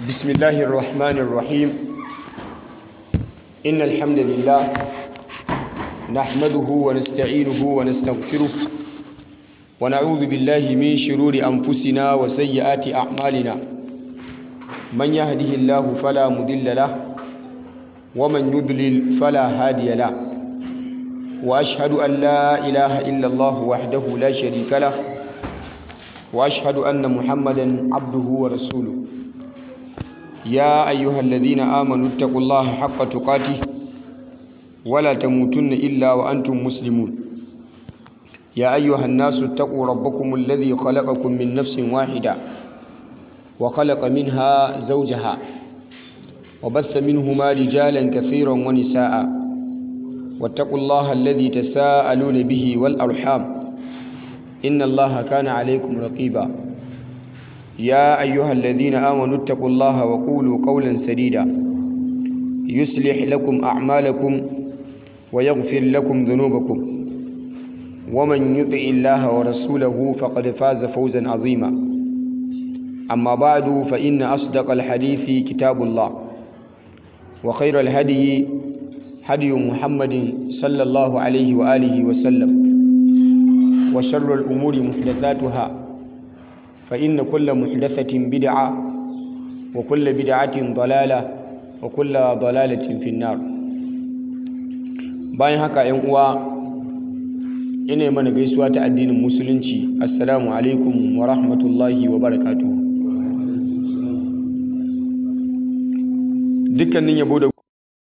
بسم الله الرحمن الرحيم إن الحمد لله نحمده ونستعينه ونستغفره ونعوذ بالله من شرور أنفسنا وسيئات أعمالنا من يهده الله فلا مضل له ومن يضلل فلا هادي له وأشهد أن لا إله إلا الله وحده لا شريك له وأشهد أن محمدا عبده ورسوله يا أيها الذين آمنوا اتقوا الله حق تقاته ولا تموتن إلا وأنتم مسلمون يا أيها الناس اتقوا ربكم الذي خلقكم من نفس واحدة وخلق منها زوجها وبث منهما رجالا كثيرا ونساء واتقوا الله الذي تساءلون به والأرحام إن الله كان عليكم رقيبا يا أيها الذين آمنوا اتقوا الله وقولوا قولا سديدا يصلح لكم أعمالكم ويغفر لكم ذنوبكم ومن يطع الله ورسوله فقد فاز فوزا عظيما أما بعد فإن أصدق الحديث كتاب الله وخير الهدي هدي محمد صلى الله عليه وآله وسلم وشر الأمور محدثاتها فإن كل محدثة بدعة وكل بدعة ضلالة وكل ضلالة في النار bayan haka ‘yan uwa ina mana gaisuwa ta addinin musulunci assalamu alaikum wa rahmatullahi wa barakatu dukkanin yabo da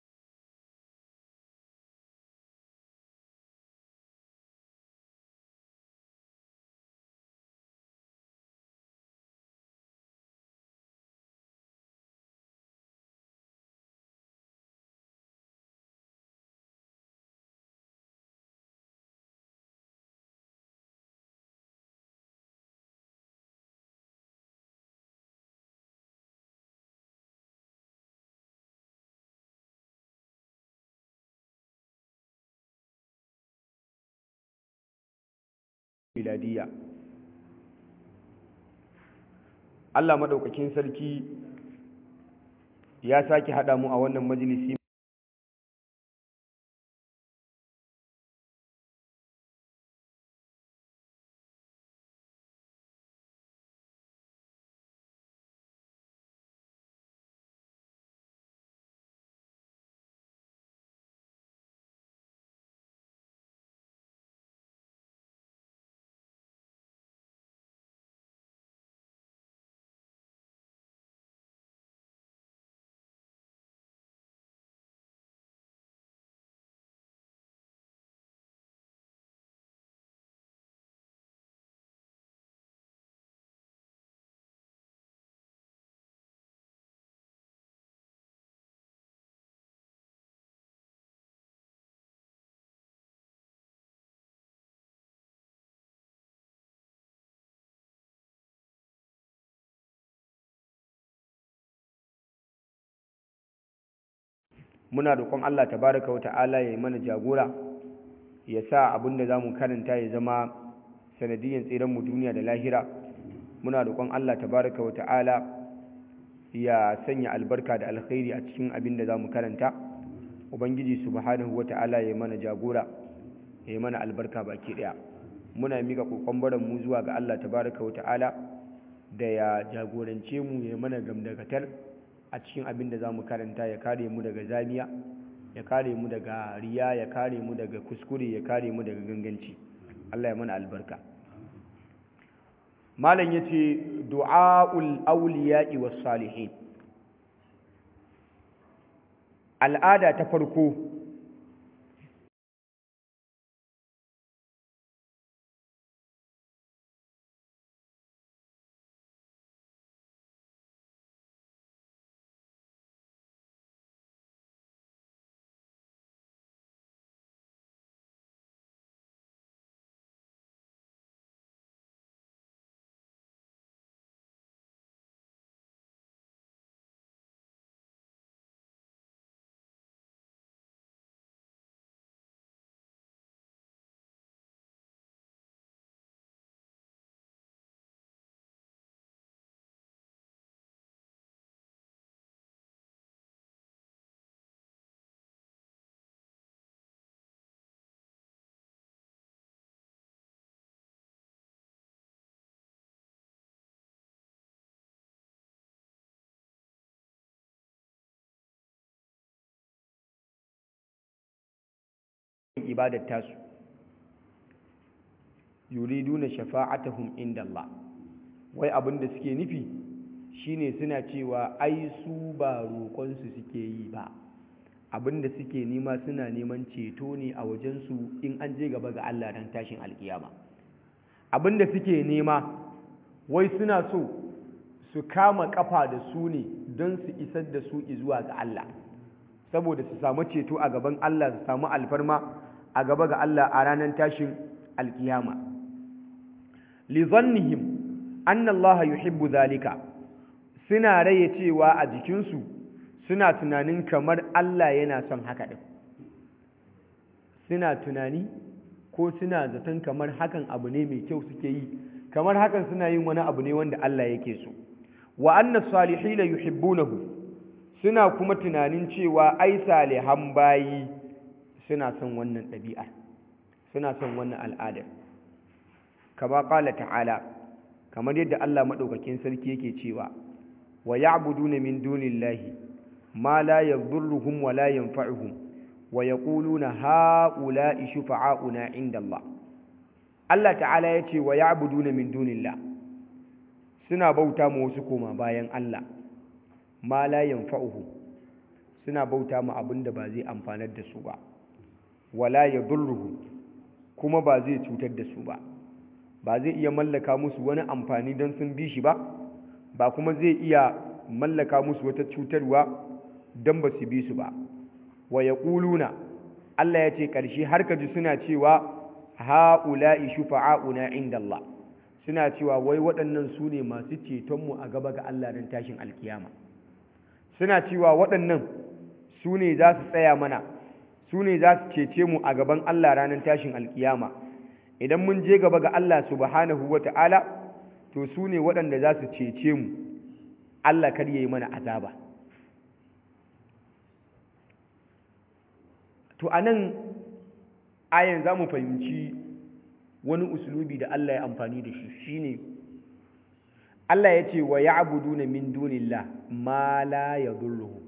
miladiya Allah maɗaukakin sarki ya sake haɗa mu a wannan majalisi muna roƙon Allah tabaraka wata'ala ya yi mana jagora ya sa abin da za mu karanta ya zama sanadiyyar tseren mu duniya da lahira muna roƙon Allah tabaraka wata'ala ya sanya albarka da alkhairi a cikin abin da za mu karanta ubangiji subhanahu wata'ala ya yi mana jagora ya yi mana albarka baki ɗaya muna mika kokon baran mu zuwa ga Allah tabaraka wata'ala da ya jagorance mu ya mana gamdakatar a cikin abin da za mu karanta ya kare mu daga zamiya ya kare mu daga riya ya kare mu daga kuskure ya kare mu daga ganganci Allah ya mana albarka malam yace du'aul awliya'i was salihin al'ada ta farko ibadar tasu yuriduna shafa'atahum inda Allah wai abin da suke nufi shine suna cewa ai su ba roƙonsu suke yi ba abin da suke nema suna neman ceto ne a wajensu in an je gaba ga Allah dan tashin alkiyama abin da suke nema wai suna so su kama kafa da su ne don su isar da su zuwa ga Allah saboda su samu ceto a gaban Allah su samu alfarma a gaba ga Allah a ranar tashin alkiyama li zannihim anna Allah yuhibbu zalika suna raye cewa a jikinsu suna tunanin kamar Allah yana son haka din suna tunani ko suna zaton kamar hakan abu ne mai kyau suke yi kamar hakan suna yin wani abu ne wanda Allah yake so wa anna salihina yuhibbunahu suna kuma tunanin cewa ai salihan bayi suna son wannan ɗabi'ar suna son wannan al'adar kama ƙala ta'ala kamar yadda Allah maɗaukakin sarki yake cewa wa ya'buduna min dunillahi ma la yadhurruhum wa la yanfa'uhum wa yaquluna ha'ula'i shufa'auna 'inda Allah Allah ta'ala yace wa ya'buduna min dunillah suna bauta ma wasu koma bayan Allah ma la yanfa'uhum suna bauta ma abinda ba zai amfanar da su ba wala yadhurruhum kuma ba zai cutar da su ba ba zai iya mallaka musu wani amfani don sun bi shi ba ba kuma zai iya mallaka musu wata cutarwa don ba su bi su ba wa ya ƙuluna Allah ya ce ƙarshe har ka ji suna cewa ha'ula'i shufa'a'una inda Allah suna cewa wai waɗannan su ne masu cetonmu a gaba ga Allah don tashin alkiyama suna cewa waɗannan su ne za su tsaya mana su ne za su cece mu a gaban Allah ranar tashin alkiyama idan mun je gaba ga Allah subhanahu wa ta'ala to su ne waɗanda za su cece mu Allah kar yi mana azaba to a nan ayan za mu fahimci wani usulubi da Allah ya amfani da shi shine Allah ya ce wa ya'buduna min dunillah ma la yadurruhum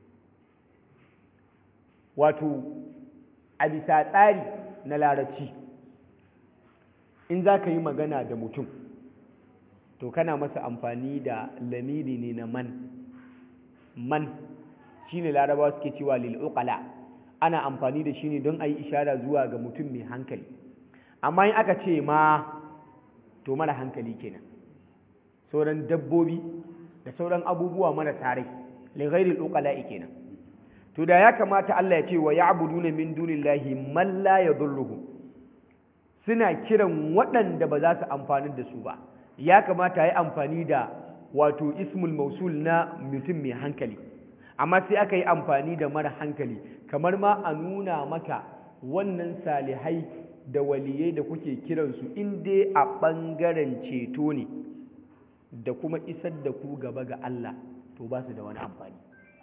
wato a bisa tsari na larabci in za ka yi magana da mutum to kana masa amfani da lamiri ne na man man shi ne larabawa suke cewa lil'uqala ana amfani da shi ne don a yi ishara zuwa ga mutum mai hankali amma in aka ce ma to mara hankali kenan sauran dabbobi da sauran abubuwa mara tare lighairil uqala'i kenan to da ya kamata Allah ya ce wa ya'buduna min dunillahi man la yadhurruhum suna kiran waɗanda ba za su amfani da su ba ya kamata ya yi amfani da wato ismul mausul na mutum mai hankali amma sai aka yi amfani da mara hankali kamar ma a nuna maka wannan salihai da waliyai da kuke kiransu in dai a ɓangaren ceto ne da kuma isar da ku gaba ga Allah to ba su da wani amfani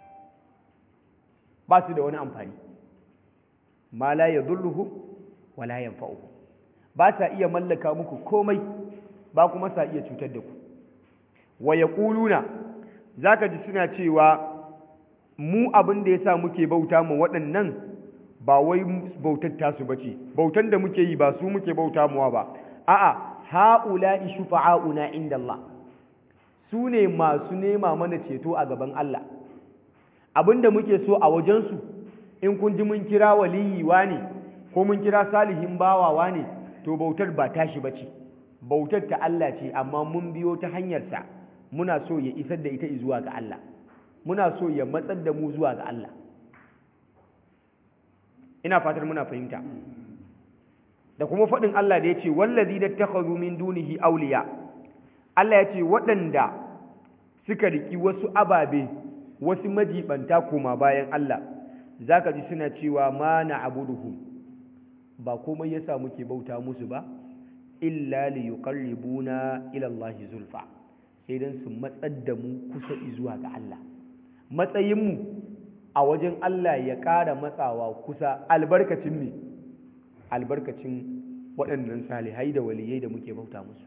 ba su da wani amfani ma la yadurruhum wala yanfa'uhum ba sa iya mallaka muku komai ba kuma sa iya cutar da ku wa yaquluna zaka ji suna cewa mu abin da yasa muke bauta mu waɗannan ba wai bautar tasu bace bautan da muke yi ba su muke bauta muwa ba a'a haula'i shufa'auna inda Allah su ne masu nema mana ceto a gaban Allah abinda muke so a wajensu in kun ji mun kira waliyi ne ko mun kira salihin bawawa ne to bautar ba tashi ba ce bautar ta Allah ce amma mun biyo ta hanyarsa muna so ya isar da ita zuwa ga Allah muna so ya matsar da mu zuwa ga Allah ina fatar muna fahimta da kuma faɗin Allah da ya ce wallazi da takhadhu min dunihi awliya Allah ya ce waɗanda suka riki wasu ababe wasu majibanta koma bayan Allah zaka ji suna cewa ma na abuduhum ba komai yasa muke bauta musu ba illa li yuqarribuna ila Allah zulfa sai dan su matsar da mu kusa zuwa ga Allah matsayin mu a wajen Allah ya ƙara matsawa kusa albarkacin me albarkacin waɗannan salihai da waliyai da muke bauta musu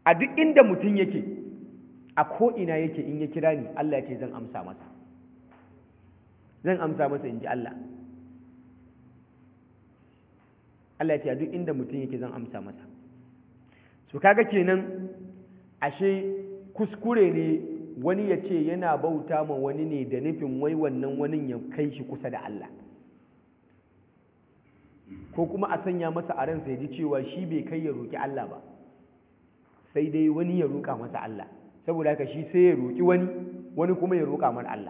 a duk inda mutum yake a ko'ina yake in ya kira ni Allah ya ce zan amsa masa zan amsa masa in ji Allah Allah ya ce a duk inda mutum yake zan amsa masa su kaga kenan ashe kuskure ne wani ya ce yana bauta ma wani ne da nufin wai wannan wani ya kai shi kusa da Allah ko kuma a sanya masa a ransa ya ji cewa shi bai kai ya roƙi Allah ba sai dai wani ya roƙa masa Allah saboda haka shi sai ya roƙi wani wani kuma ya roƙa mana Allah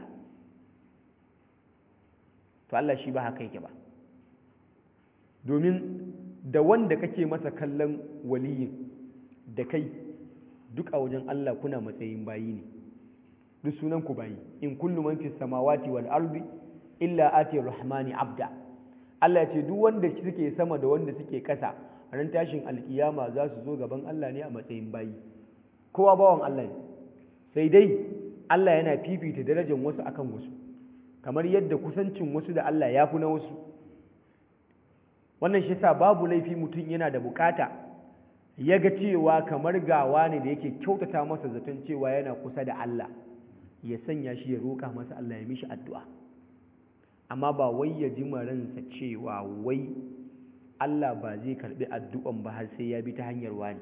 to Allah shi ba haka yake ba domin da wanda kake masa kallon waliyin da kai duk a wajen Allah kuna matsayin bayi ne duk sunan ku bayi in kullu man fis samawati wal ardi illa ati rahmani abda Allah ya ce duk wanda suke sama da wanda suke kasa ran tashin alkiyama za su zo gaban Allah ne a matsayin bayi kowa bawan Allah ne sai dai Allah yana fifita darajar wasu akan wasu kamar yadda kusancin wasu da Allah ya fi na wasu wannan shi sa babu laifi mutum yana da bukata ya ga cewa kamar gawa ne da yake kyautata masa zaton cewa yana kusa da Allah ya sanya shi ya roƙa masa Allah ya mishi addu'a amma ba wai ya ji ransa cewa wai Allah ba zai karɓi addu'an ba har sai ya bi ta hanyar wani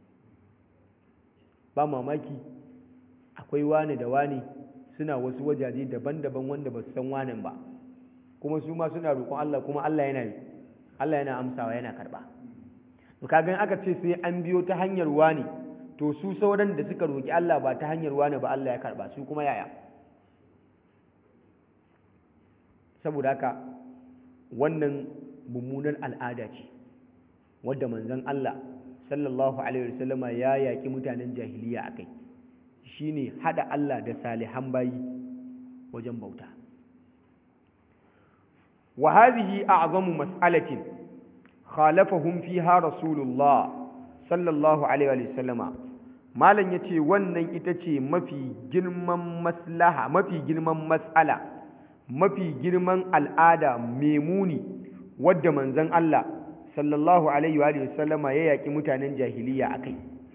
ba mamaki akwai wani da wani suna wasu wajaje daban-daban wanda ba su san wanin ba kuma su ma suna roƙon Allah kuma Allah yana Allah yana amsawa yana karɓa to kaga aka ce sai an biyo ta hanyar wani to su sauran da suka roƙi Allah ba ta hanyar wani ba Allah ya karɓa su kuma yaya saboda haka wannan mummunar al'ada ce wadda manzon Allah sallallahu alaihi wasallama ya yaƙi mutanen jahiliya akai shine hada Allah da salihan bayi wajen bauta wa hadhihi a'zamu mas'alatin khalafahum fiha rasulullah sallallahu alaihi wasallama malam yace wannan ita ce mafi girman maslaha mafi girman mas'ala mafi girman al'ada memuni wadda manzon Allah sallallahu alaihi wa sallama ya yaƙi mutanen jahiliya akai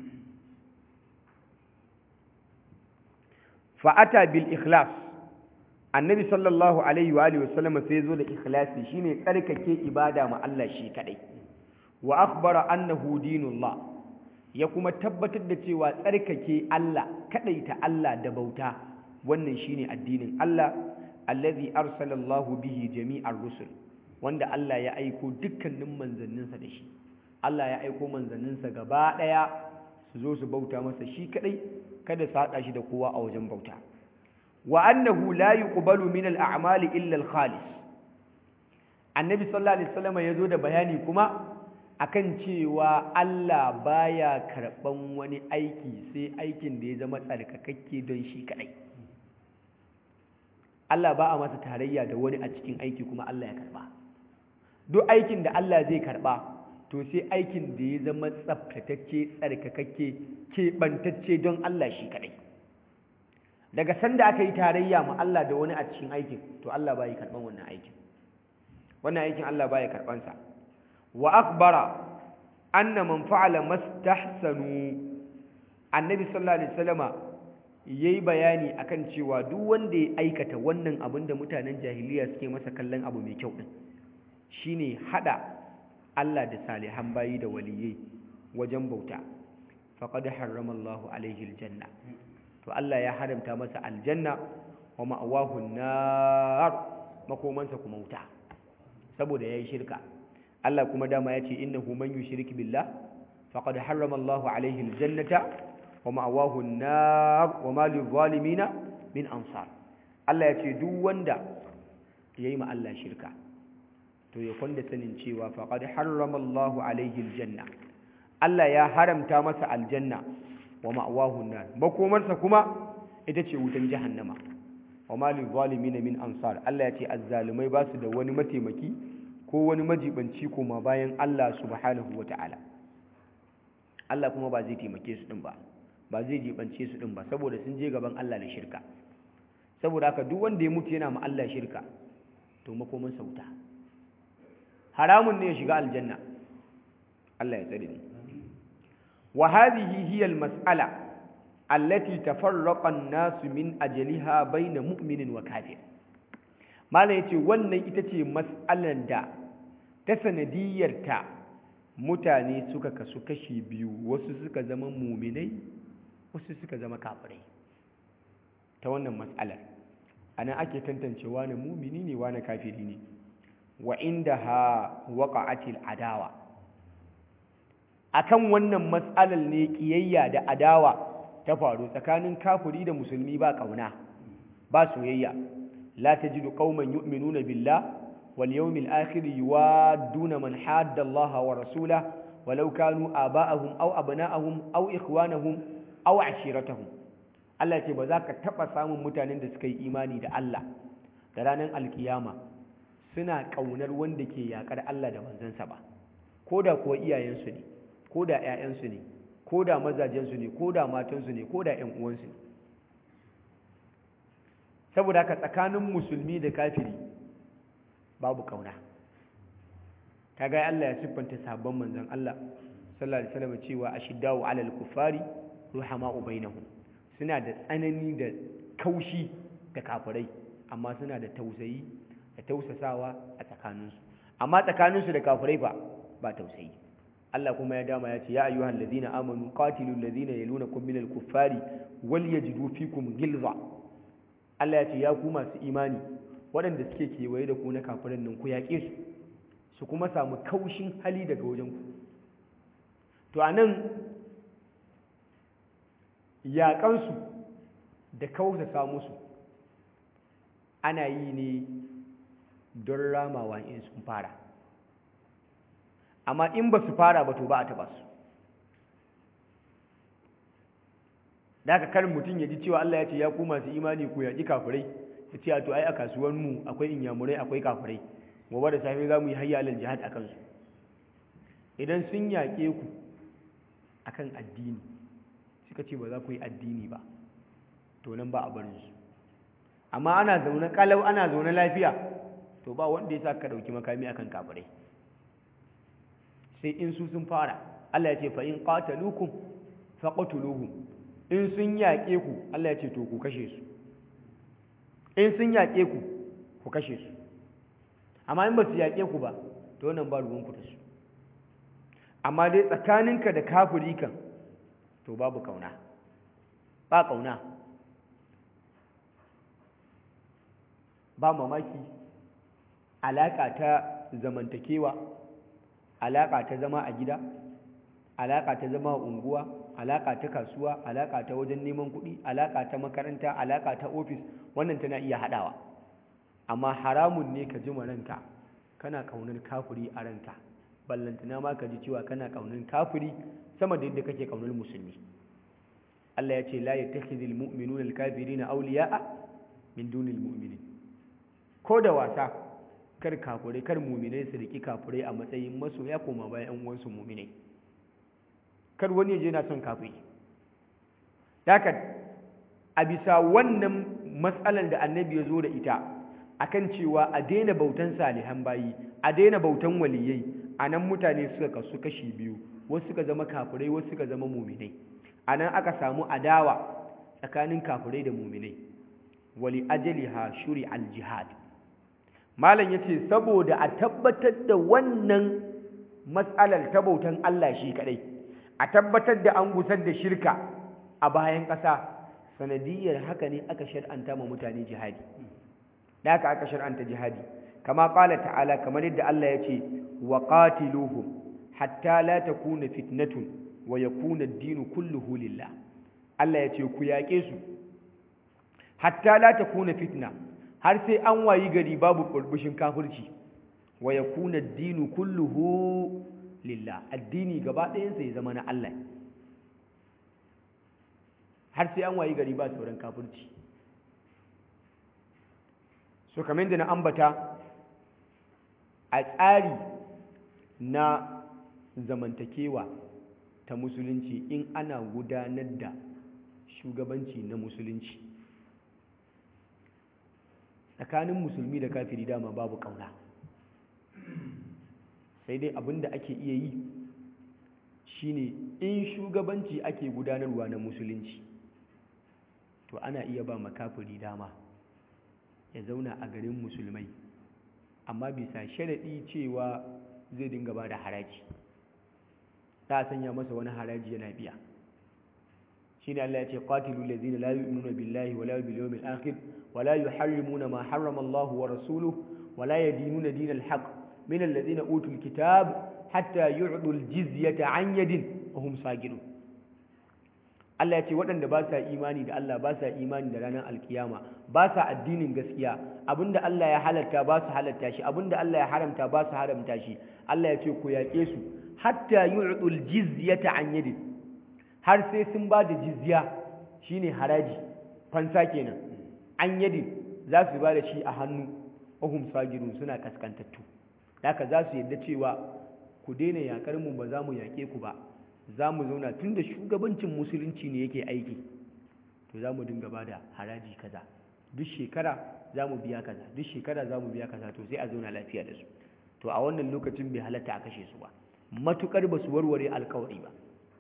fa'ata bil ikhlas annabi sallallahu alaihi wa sallama sai zo da ikhlasi shine tsarkake ibada ma Allah shi kadai wa akhbara annahu dinullah ya kuma tabbatar da cewa tsarkake Allah kadaita Allah da bauta wannan shine addinin Allah allazi arsalallahu bihi jami'ar rusul wanda Allah ya aiko dukkanin manzanninsa da shi Allah ya aiko manzanninsa gaba daya su zo su bauta masa shi kadai kada su hada shi da kowa a wajen bauta wa annahu la yuqbalu min al-a'mali illa al-khalis annabi sallallahu alaihi wasallam yazo da bayani kuma akan cewa Allah baya karban wani aiki sai aikin da ya zama tsarkakakke don shi kadai Allah ba a masa tarayya da wani a cikin aiki kuma Allah ya karba duk aikin da Allah zai karba to sai aikin da ya zama tsaftatacce tsarkakakke keɓantacce don Allah shi kadai daga sanda aka yi tarayya ma Allah da wani a cikin aikin to Allah ba yi karban wannan aikin wannan aikin Allah ba ya karbansa wa akbara anna man fa'ala mastahsanu annabi sallallahu alaihi wasallama yayi bayani akan cewa duk wanda ya aikata wannan abin da mutanen jahiliya suke masa kallon abu mai kyau din shine hada Allah da salihan bayi da waliyai wajen bauta faqad harrama Allahu alaihi aljanna to Allah ya haramta masa aljanna wa ma'awahu nar makomansa kuma wuta saboda yayi shirka Allah kuma dama yace innahu man yushrik billah faqad harrama Allahu alaihi aljannata wa ma'awahu nar wa ma lizalimin min ansar Allah yace duk wanda yayi ma Allah shirka to ya kwanda sanin cewa faqad harrama Allahu alaihi aljanna Allah ya haramta masa aljanna wa ma'awahu nar makomarsa kuma ita ce wutan jahannama wa ma lil zalimin min ansar Allah ya ce azzalumai ba su da wani mataimaki ko wani majibanci koma bayan Allah subhanahu wata'ala Allah kuma ba zai taimake su din ba ba zai jibance su din ba saboda sun je gaban Allah da shirka saboda haka duk wanda ya mutu yana ma Allah shirka to makomarsa wuta haramun ne ya shiga aljanna Allah ya tsare ni wa hadhihi hiya al-mas'ala allati tafarraqa an-nasu min ajliha bayna mu'minin wa kafir malam yace wannan ita ce mas'alar da ta sanadiyarta mutane suka kasu kashi biyu wasu suka zama muminai wasu suka zama kafirai ta wannan mas'alar ana ake tantancewa na mumini ne wa na kafiri ne wa inda ha waƙa'atil adawa akan wannan mas'alar ne ƙiyayya da adawa ta faru tsakanin kafiri da musulmi ba ƙauna ba soyayya la tajidu qauman yu'minuna billah wal yawmil akhir yuwadduna man hadda Allah wa rasulahu walau kanu aba'ahum aw abna'ahum aw ikhwanahum aw ashiratahum Allah ce ba za ka taɓa samun mutanen da suka yi imani da Allah da ranar alkiyama suna ƙaunar wanda ke yaƙar Allah da manzansa ba ko da kuwa iyayensu ne ko da 'ya'yansu ne ko da mazajensu ne ko da matansu ne ko da 'yan uwansu ne saboda haka tsakanin musulmi da kafiri babu ƙauna ta ga Allah ya siffanta sabon manzan Allah sallallahu alaihi wasallam cewa ashiddawu alal kufari ruhama'u bainahum suna da tsanani da kaushi da kafirai amma suna da tausayi da tausasawa a tsakaninsu amma tsakaninsu da kafirai ba ba tausayi Allah kuma ya dama ya ce ya ayyuhal ladina amanu qatilul ladina yalunakum minal kuffari wal yajidu fikum gilza Allah ya ce ya ku masu imani waɗanda suke kewaye da ku na kafirin nan ku yaƙe su su kuma samu kaushin hali daga wajen ku to anan yaƙansu da kautata musu ana yi ne don ramawa in sun fara amma in ba su fara ba to ba a taɓa su da aka karin mutum ya ji cewa Allah ya ce ya ku masu imani ku yaƙi kafirai ya ce a to ai a kasuwanmu akwai inyamurai akwai kafirai gobe da safe za mu yi hayya alal jihad a kansu idan sun yaƙe ku akan addini suka ce ba za ku yi addini ba to nan ba a barin su amma ana zaune kalau ana zaune lafiya to ba wanda ya sa ka dauki makami akan kafirai sai in su sun fara Allah ya ce fa in qataluukum faqtuluhum in sun yaƙe ku Allah ya ce to ku kashe su in sun yaƙe ku ku kashe su amma in ba su yaƙe ku ba to nan ba ruwan ku da su amma dai tsakaninka da kafiri kan to babu kauna ba kauna ba mamaki alaƙa ta zamantakewa alaƙa ta zama a gida alaƙa ta zama a unguwa alaƙa ta kasuwa alaƙa ta wajen neman kuɗi alaƙa ta makaranta alaƙa ta ofis wannan tana iya haɗawa amma haramun ne ka ji ranka kana ƙaunar kafiri a ranka ballantana ma ka ji cewa kana ƙaunar kafiri sama da yadda kake ƙaunar musulmi Allah ya ce la yattakhidhul mu'minuna al-kafirina awliya'a min dunil mu'minin ko da wasa kar kafirai kar mu'minai su riki kafirai a matsayin masoya koma bayan ƴan uwansu mu'minai kar wani ya je na son kafiri haka a bisa wannan matsalar da annabi ya zo da ita akan cewa a daina bautan salihan bayi a daina bautan waliyai a nan mutane suka kasu kashi biyu wasu suka zama kafirai wasu suka zama muminai a nan aka samu adawa tsakanin kafirai da muminai wali ajaliha shuri aljihad malam ya ce saboda a tabbatar da wannan matsalar ta bautan Allah shi kadai a tabbatar da an gusar da shirka a bayan ƙasa sanadiyar haka ne aka shar'anta ma mutane jihadi da haka aka shar'anta jihadi kama ƙala ta'ala kamar yadda Allah ya ce wa qatiluhum hatta la takuna fitnatun wa yakuna ad-dinu kulluhu lillah Allah ya ce ku yaƙe su hatta la takuna fitna har sai an wayi gari babu burbushin kafirci wa yakuna ad-dinu kulluhu lillah addini gaba ɗayan sai zama na Allah har sai an wayi gari ba sauran kafirci so kamar da na ambata a tsari na zamantakewa ta musulunci in ana gudanar da shugabanci na musulunci tsakanin musulmi da kafiri dama babu kauna sai dai abin da ake iya yi shine in shugabanci ake gudanarwa na musulunci to ana iya ba makafiri dama ya zauna a garin musulmai amma bisa sharaɗi cewa zai dinga ba da haraji za a sanya masa wani haraji yana biya shi ne Allah ya ce qatilu allazina la yu'minuna billahi wala bil yawmil akhir wala yuharrimuna ma harrama Allah wa rasuluhu wala yadinuna dinal haqq min allazina utul kitab hatta yu'du al jizyata an yadin wa hum sagirun Allah ya ce waɗanda ba sa imani da Allah ba sa imani da ranar alkiyama ba sa addinin gaskiya abinda Allah ya halatta ba su halatta shi abinda Allah ya haramta ba su haramta shi Allah ya ce ku yaƙe su hatta yu'dul jizyata an yadin har sai sun ba da jizya shine haraji fansa kenan an yadin za su ba da shi a hannu ohum sagirun suna kaskantattu haka za su yadda cewa ku daina yaƙar mu ba za mu yaƙe ku ba za mu zauna tun da shugabancin musulunci ne yake aiki to za mu dinga ba da haraji kaza duk shekara za mu biya kaza duk shekara za mu biya kaza to sai a zauna lafiya da su to a wannan lokacin bai halatta a kashe su ba matukar ba su warware alkawari ba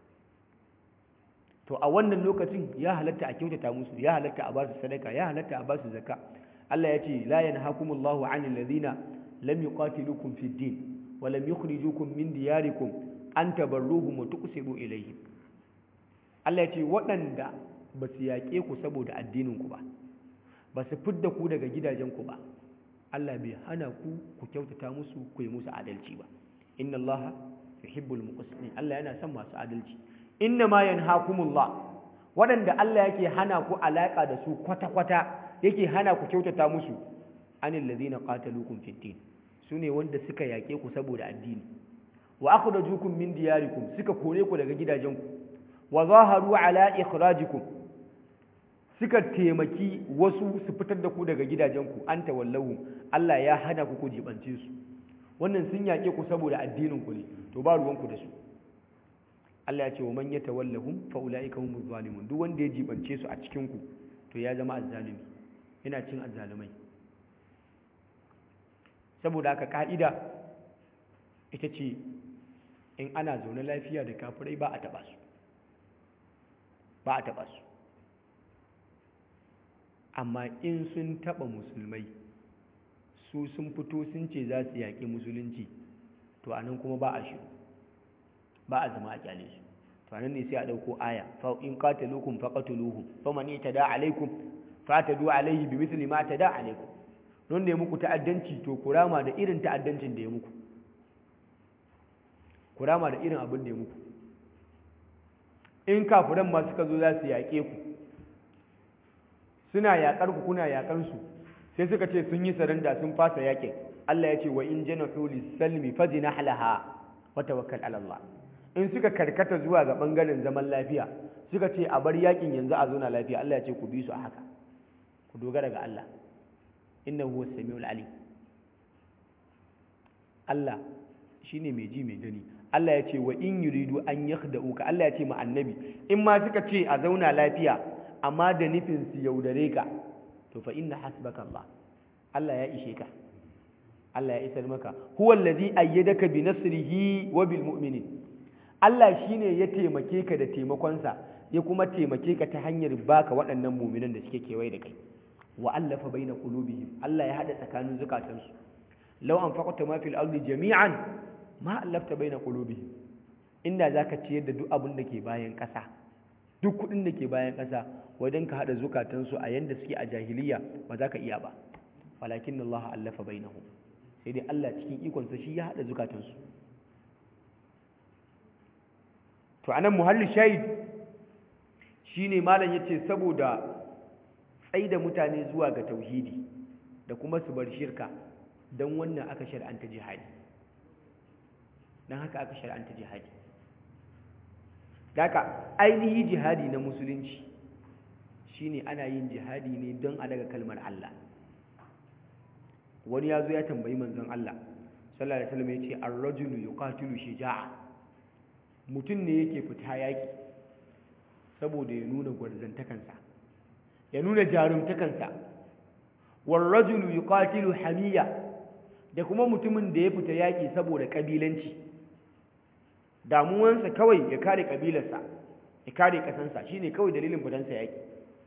to a wannan lokacin ya halatta a kyautata musu ya halatta a ba su sadaka ya halatta a ba su zakka Allah ya ce la yanhakumullahu 'anil ladina lam yuqatilukum fid din wa lam yukhrijukum min diyarikum an tabarruhum wa tuqsidu ilayhim Allah ya ce waɗanda ba su yaƙe ku saboda addinin ku ba ba su fidda ku daga gidajen ku ba Allah bai hana ku ku kyautata musu ku yi musu adalci ba inna Allah yuhibbul muqsitin Allah yana son masu adalci inna ma yanhakumullah waɗanda Allah yake hana ku alaka da su kwata kwata yake hana ku kyautata musu anil ladina qataluukum fid din sune wanda suka yaƙe ku saboda addini wa akhrajukum min diyarikum suka kore ku daga gidajenku wa zaharu ala ikhrajikum suka taimaki wasu su fitar da ku daga gidajenku an tawallahu Allah ya hana ku ku jibance su wannan sun yaƙe ku saboda addinin ku ne to ba ruwan ku da su Allah ya ce wa man yatawallahum fa ulaika humuz zalimun duk wanda ya jibance su a cikin ku to ya zama azzalimi yana cin azzalumai saboda haka ka'ida ita ce in ana zaune lafiya da kafirai ba a taɓa su ba a taɓa su amma in sun taɓa musulmai su sun fito sun ce za su yaƙi musulunci to a nan kuma ba a shi ba a zama a kyale su to a nan ne sai a ɗauko aya fa in qataluukum faqatuluhum faman yatada alaikum fatadu alaihi bimithli ma tada alaikum don da ya muku ta'addanci to kurama da irin ta'addancin da ya muku kurama da irin abin da ya muku in kafiran ma suka zo za su yaƙe ku suna yaƙar ku kuna yaƙar su sai suka ce sun yi saranda sun fasa yaƙin Allah ya ce wa in janahu lis-salmi fajnah laha wa tawakkal ala Allah in suka karkata zuwa ga bangaren zaman lafiya suka ce a bar yaƙin yanzu a zo na lafiya Allah ya ce ku bi su a haka ku dogara ga Allah innahu huwas samiul alim Allah shine mai ji mai gani Allah ya ce wa in yuridu an yakhda'uka Allah ya ce ma annabi in ma suka ce a zauna lafiya amma da nufin su yaudare ka to fa inna hasbaka Allah Allah ya ishe ka Allah ya isar maka huwa allazi ayyadaka bi nasrihi wa bil mu'minin Allah shine ya taimake ka da taimakonsa ya kuma taimake ka ta hanyar baka waɗannan mu'minan da suke kewaye da kai wa allafa baina qulubihim Allah ya hada tsakanin zukatansu law anfaqta ma fil ardi jami'an ma allafta baina qulubihim inda zaka ciyar da duk abin da ke bayan ƙasa duk kuɗin da ke bayan ƙasa wajen ka hada zukatansu a yanda suke a jahiliya ba za ka iya ba walakin Allah allafa bainahum sai dai Allah cikin ikonsa shi ya hada zukatansu to anan muhalli shahid shine malam yace saboda tsaida mutane zuwa ga tauhidi da kuma su bar shirka don wannan aka shar'anta jihadi don haka aka shar'anta jihadi daga ainihi jihadi na musulunci shine ana yin jihadi ne don a daga kalmar Allah wani ya zo ya tambayi manzon Allah sallallahu alaihi wasallam yace ar-rajulu yuqatilu shija'a mutum ne yake fita yaki saboda ya nuna gwarzantakansa ya nuna jarumtakansa warrajulu yuqatilu hamiya da kuma mutumin da ya fita yaki saboda kabilanci damuwansa kawai ya kare kabilarsa ya kare kasansa shine kawai dalilin fitansa yaki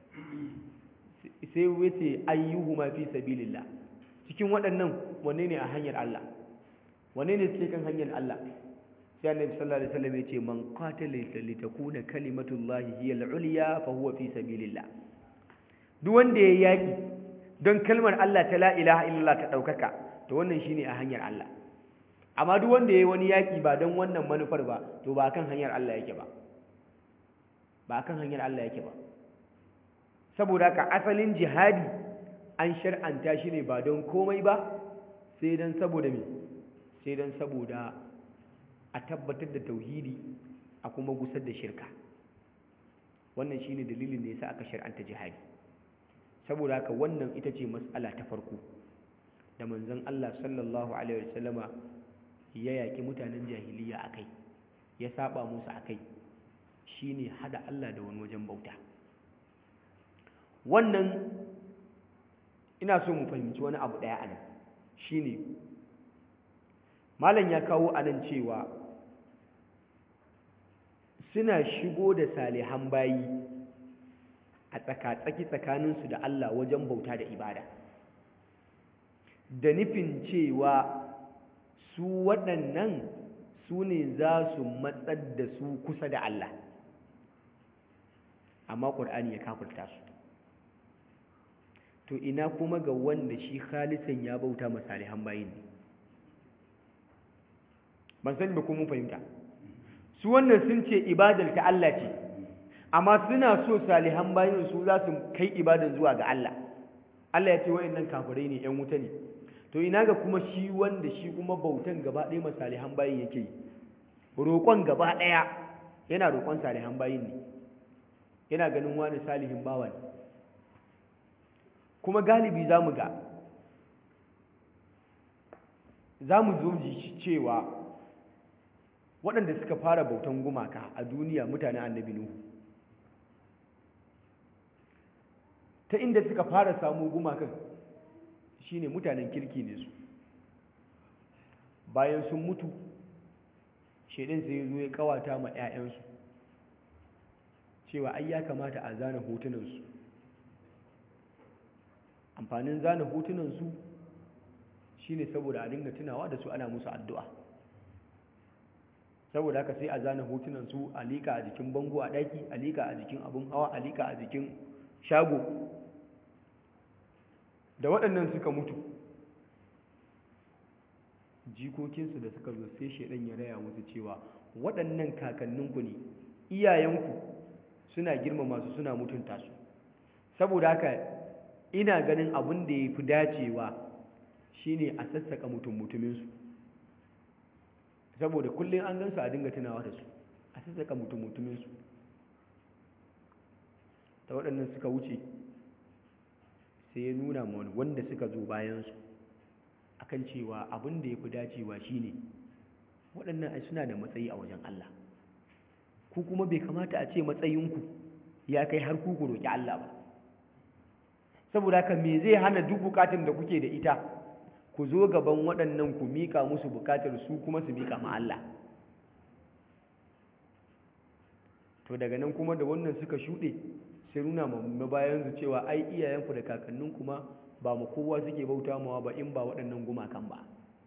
sai wace ayyuhuma fi sabilillah cikin waɗannan wanne ne a hanyar Allah wanne ne suke kan hanyar Allah sai annabi sallallahu alaihi wasallam ya ce man qatala li takuna kalimatullahi hiya al-ulya fa huwa fi sabilillah duk wanda ya yaki don kalmar Allah ta la ilaha illallah ta daukaka to wannan shine a hanyar Allah amma duk wanda yayi wani yaki ba don wannan manufar ba to ba kan hanyar Allah yake ba ba kan hanyar Allah yake ba saboda haka asalin jihadi an shar'anta shi ne ba don komai ba sai don saboda me sai don saboda a tabbatar da tauhidi a kuma gusar da shirka wannan shine dalilin da yasa aka shar'anta jihadi saboda haka wannan ita ce mas'ala ta farko da manzon Allah sallallahu alaihi wasallama ya yaki mutanen jahiliya akai ya saba musu akai shine hada Allah da wani wajen bauta wannan ina so mu fahimci wani abu daya anan shine malam ya kawo anan cewa suna shigo da salihan bayi a tsakatsaki tsakaninsu da Allah wajen bauta da ibada da nufin cewa su waɗannan su ne za su matsar da su kusa da Allah amma ƙur'ani ya kafurta su to ina kuma ga wanda shi khalisan ya bauta masalihan bayin ne ban sani ba kuma fahimta su wannan sun ce ibadar ta Allah ce amma suna so salihan bayin su za su kai ibadan zuwa ga Allah Allah ya ce wa'annan kafirai ne ƴan wuta ne to ina ga kuma shi wanda shi kuma bautan gaba ɗaya ma salihan bayin yake yi roƙon gaba ɗaya yana roƙon salihan bayin ne yana ganin wani salihin bawa ne kuma galibi za mu ga za mu zo ji cewa waɗanda suka fara bautan gumaka a duniya mutanen annabi nuhu ta inda suka fara samu gumakan shine mutanen kirki ne su bayan sun mutu shaidan sai zo ya kawata ma 'ya'yansu cewa ai ya kamata a zana hotunansu amfanin zana hotunansu shine saboda a dinga tunawa da su ana musu addu'a saboda haka sai a zana hotunan su a liƙa a jikin bango a ɗaki a liƙa a jikin abin hawa a liƙa a jikin shago da waɗannan suka mutu jikokinsu da suka zo sai shaidan ya raya musu cewa waɗannan kakanninku ne iyayenku suna girmama su suna mutunta su saboda haka ina ganin abin da ya fi dacewa shine a sassaka mutum mutuminsu saboda kullum an gansu a dinga tunawa da su a sassaka mutum mutuminsu ta waɗannan suka wuce sai ya nuna wani wanda suka zo bayansu akan cewa abin da ya fi dacewa shine waɗannan ai suna da matsayi a wajen Allah ku kuma bai kamata a ce matsayinku ya kai har ku roƙi Allah ba saboda haka me zai hana duk bukatun da kuke da ita ku zo gaban waɗannan ku miƙa musu bukatar su kuma su miƙa ma Allah to daga nan kuma da wannan suka shuɗe sai nuna ma bayansu cewa ai iyayenku da kakannin kuma ba mu kowa suke bauta mawa ba in ba waɗannan gumakan ba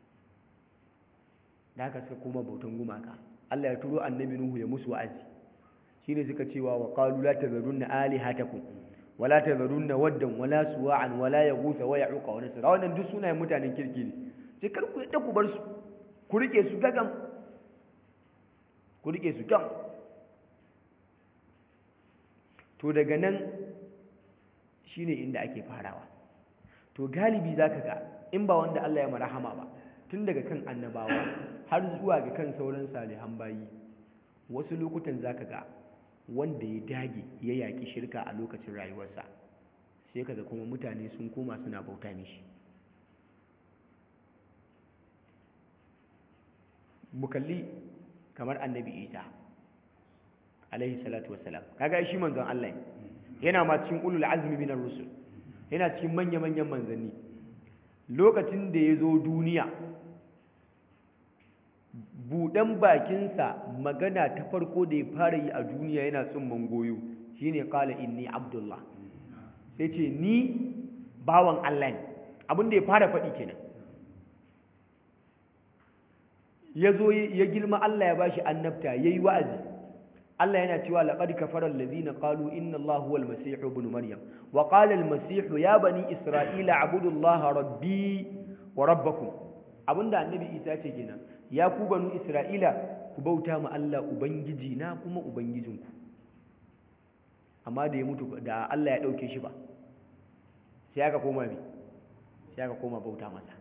da haka suka koma bautan gumaka Allah ya turo annabi Nuhu ya musu wa'azi shine suka cewa wa qalu la tazarunna alihatakum wala tazarunna waddan wala suwa'an wala yaghutha wa ya'uqa wa nasra wannan duk sunayen mutanen kirki ne sai kar ku yadda ku bar su ku rike su gagam ku rike su gam to daga nan shine inda ake farawa to galibi zaka ga in ba wanda Allah ya marahama ba tun daga kan annabawa har zuwa ga kan sauran salihan bayi wasu lokutan zaka ga wanda ya dage ya yaki shirka a lokacin rayuwarsa sai kaga kuma mutane sun koma suna bauta mishi mukalli kamar annabi isa alaihi salatu wassalam kaga shi manzon Allah yana ma cikin ulul azmi minar rusul yana cikin manya-manyan manzanni lokacin da ya zo duniya buɗan bakinsa magana ta farko da ya fara yi a duniya yana tsumman goyo shine qala inni abdullah sai ce ni bawan Allah ne abin da ya fara faɗi kenan ya zo ya girma Allah ya bashi annabta yayi wa'azi Allah yana cewa laqad kafara alladhina qalu inna Allaha huwal masih ibn maryam wa qala al masih ya bani isra'ila abudu Allaha rabbi wa rabbakum abinda annabi Isa ce kenan ya ku banu isra'ila ku bauta ma Allah ubangiji na kuma ubangijinku amma da ya mutu da Allah ya dauke shi ba sai aka koma bi sai aka koma bauta masa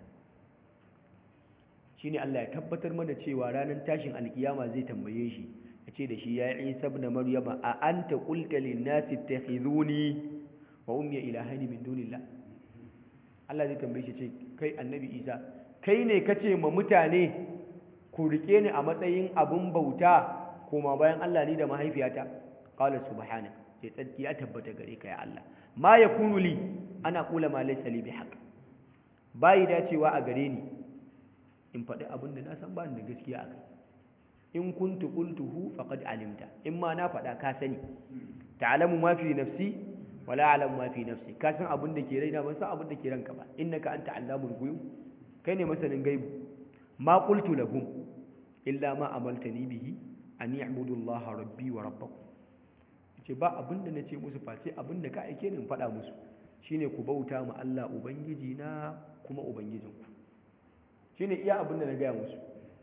shine Allah ya tabbatar mana cewa ranar tashin alkiyama zai tambaye shi ya ce da shi ya Isa ibn Maryama a anta qulta lin nasi ittakhizuni wa ummi ilahani min dunillah Allah zai tambaye shi ce kai annabi Isa kai ne kace ma mutane ku rike ni a matsayin abun bauta koma bayan Allah ni da mahaifiyata qala subhanaka sai tsarki ya tabbata gare ka ya Allah ma yakunu li ana kula ma laysa li bihaq bai dacewa a gare ni in faɗi abin da na san ba da gaskiya a kai in kuntu qultuhu faqad alimta in ma na faɗa ka sani ta'lamu ma fi nafsi wala a'lamu ma fi nafsi ka san abin da ke raina ban san abin da ke ranka ba innaka anta allamul ghuyub kai ne masanin gaibu ma qultu lahum illa ma amaltani bihi an ya'budu allaha rabbi wa rabbakum ce ba abin da nace musu face abin da ka aike ni in faɗa musu shine ku bauta ma Allah ubangiji na kuma ubangijinku shine iya abin da na gaya musu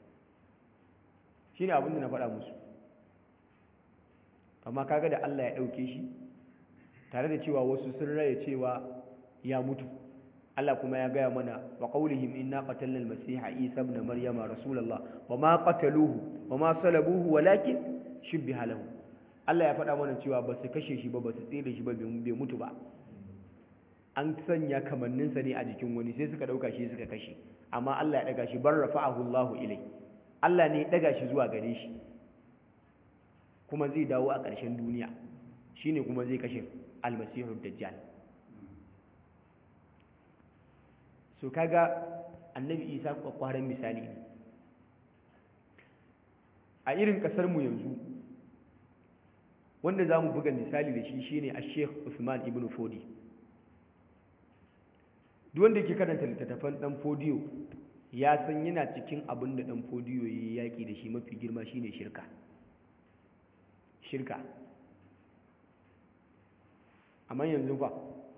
shine abin da na faɗa musu amma kaga da Allah ya ɗauke shi tare da cewa wasu sun raya cewa ya mutu Allah kuma ya gaya mana wa qaulihim inna qatalna al-masiha Isa ibn Maryama rasulullah wa ma qataluhu wa ma salabuhu walakin shubbiha lahu Allah ya faɗa mana cewa ba su kashe shi ba ba su tsere shi ba bai mutu ba an sanya kamanninsa ne a jikin wani sai suka ɗauka shi suka kashe amma Allah ya ɗaga shi bar rafa'ahu Allahu ilai Allah ne ya ɗaga shi zuwa gare shi kuma zai dawo a ƙarshen duniya shine kuma zai kashe almasihu dajjal so kaga annabi isa kwakwaran misali ne a irin ƙasar mu yanzu wanda za mu buga misali da shi shine a sheikh usman ibn fodi duk wanda ke karanta littattafan dan fodiyo ya san yana cikin abin da dan fodiyo ya yi yaƙi da shi mafi girma shine shirka shirka amma yanzu ba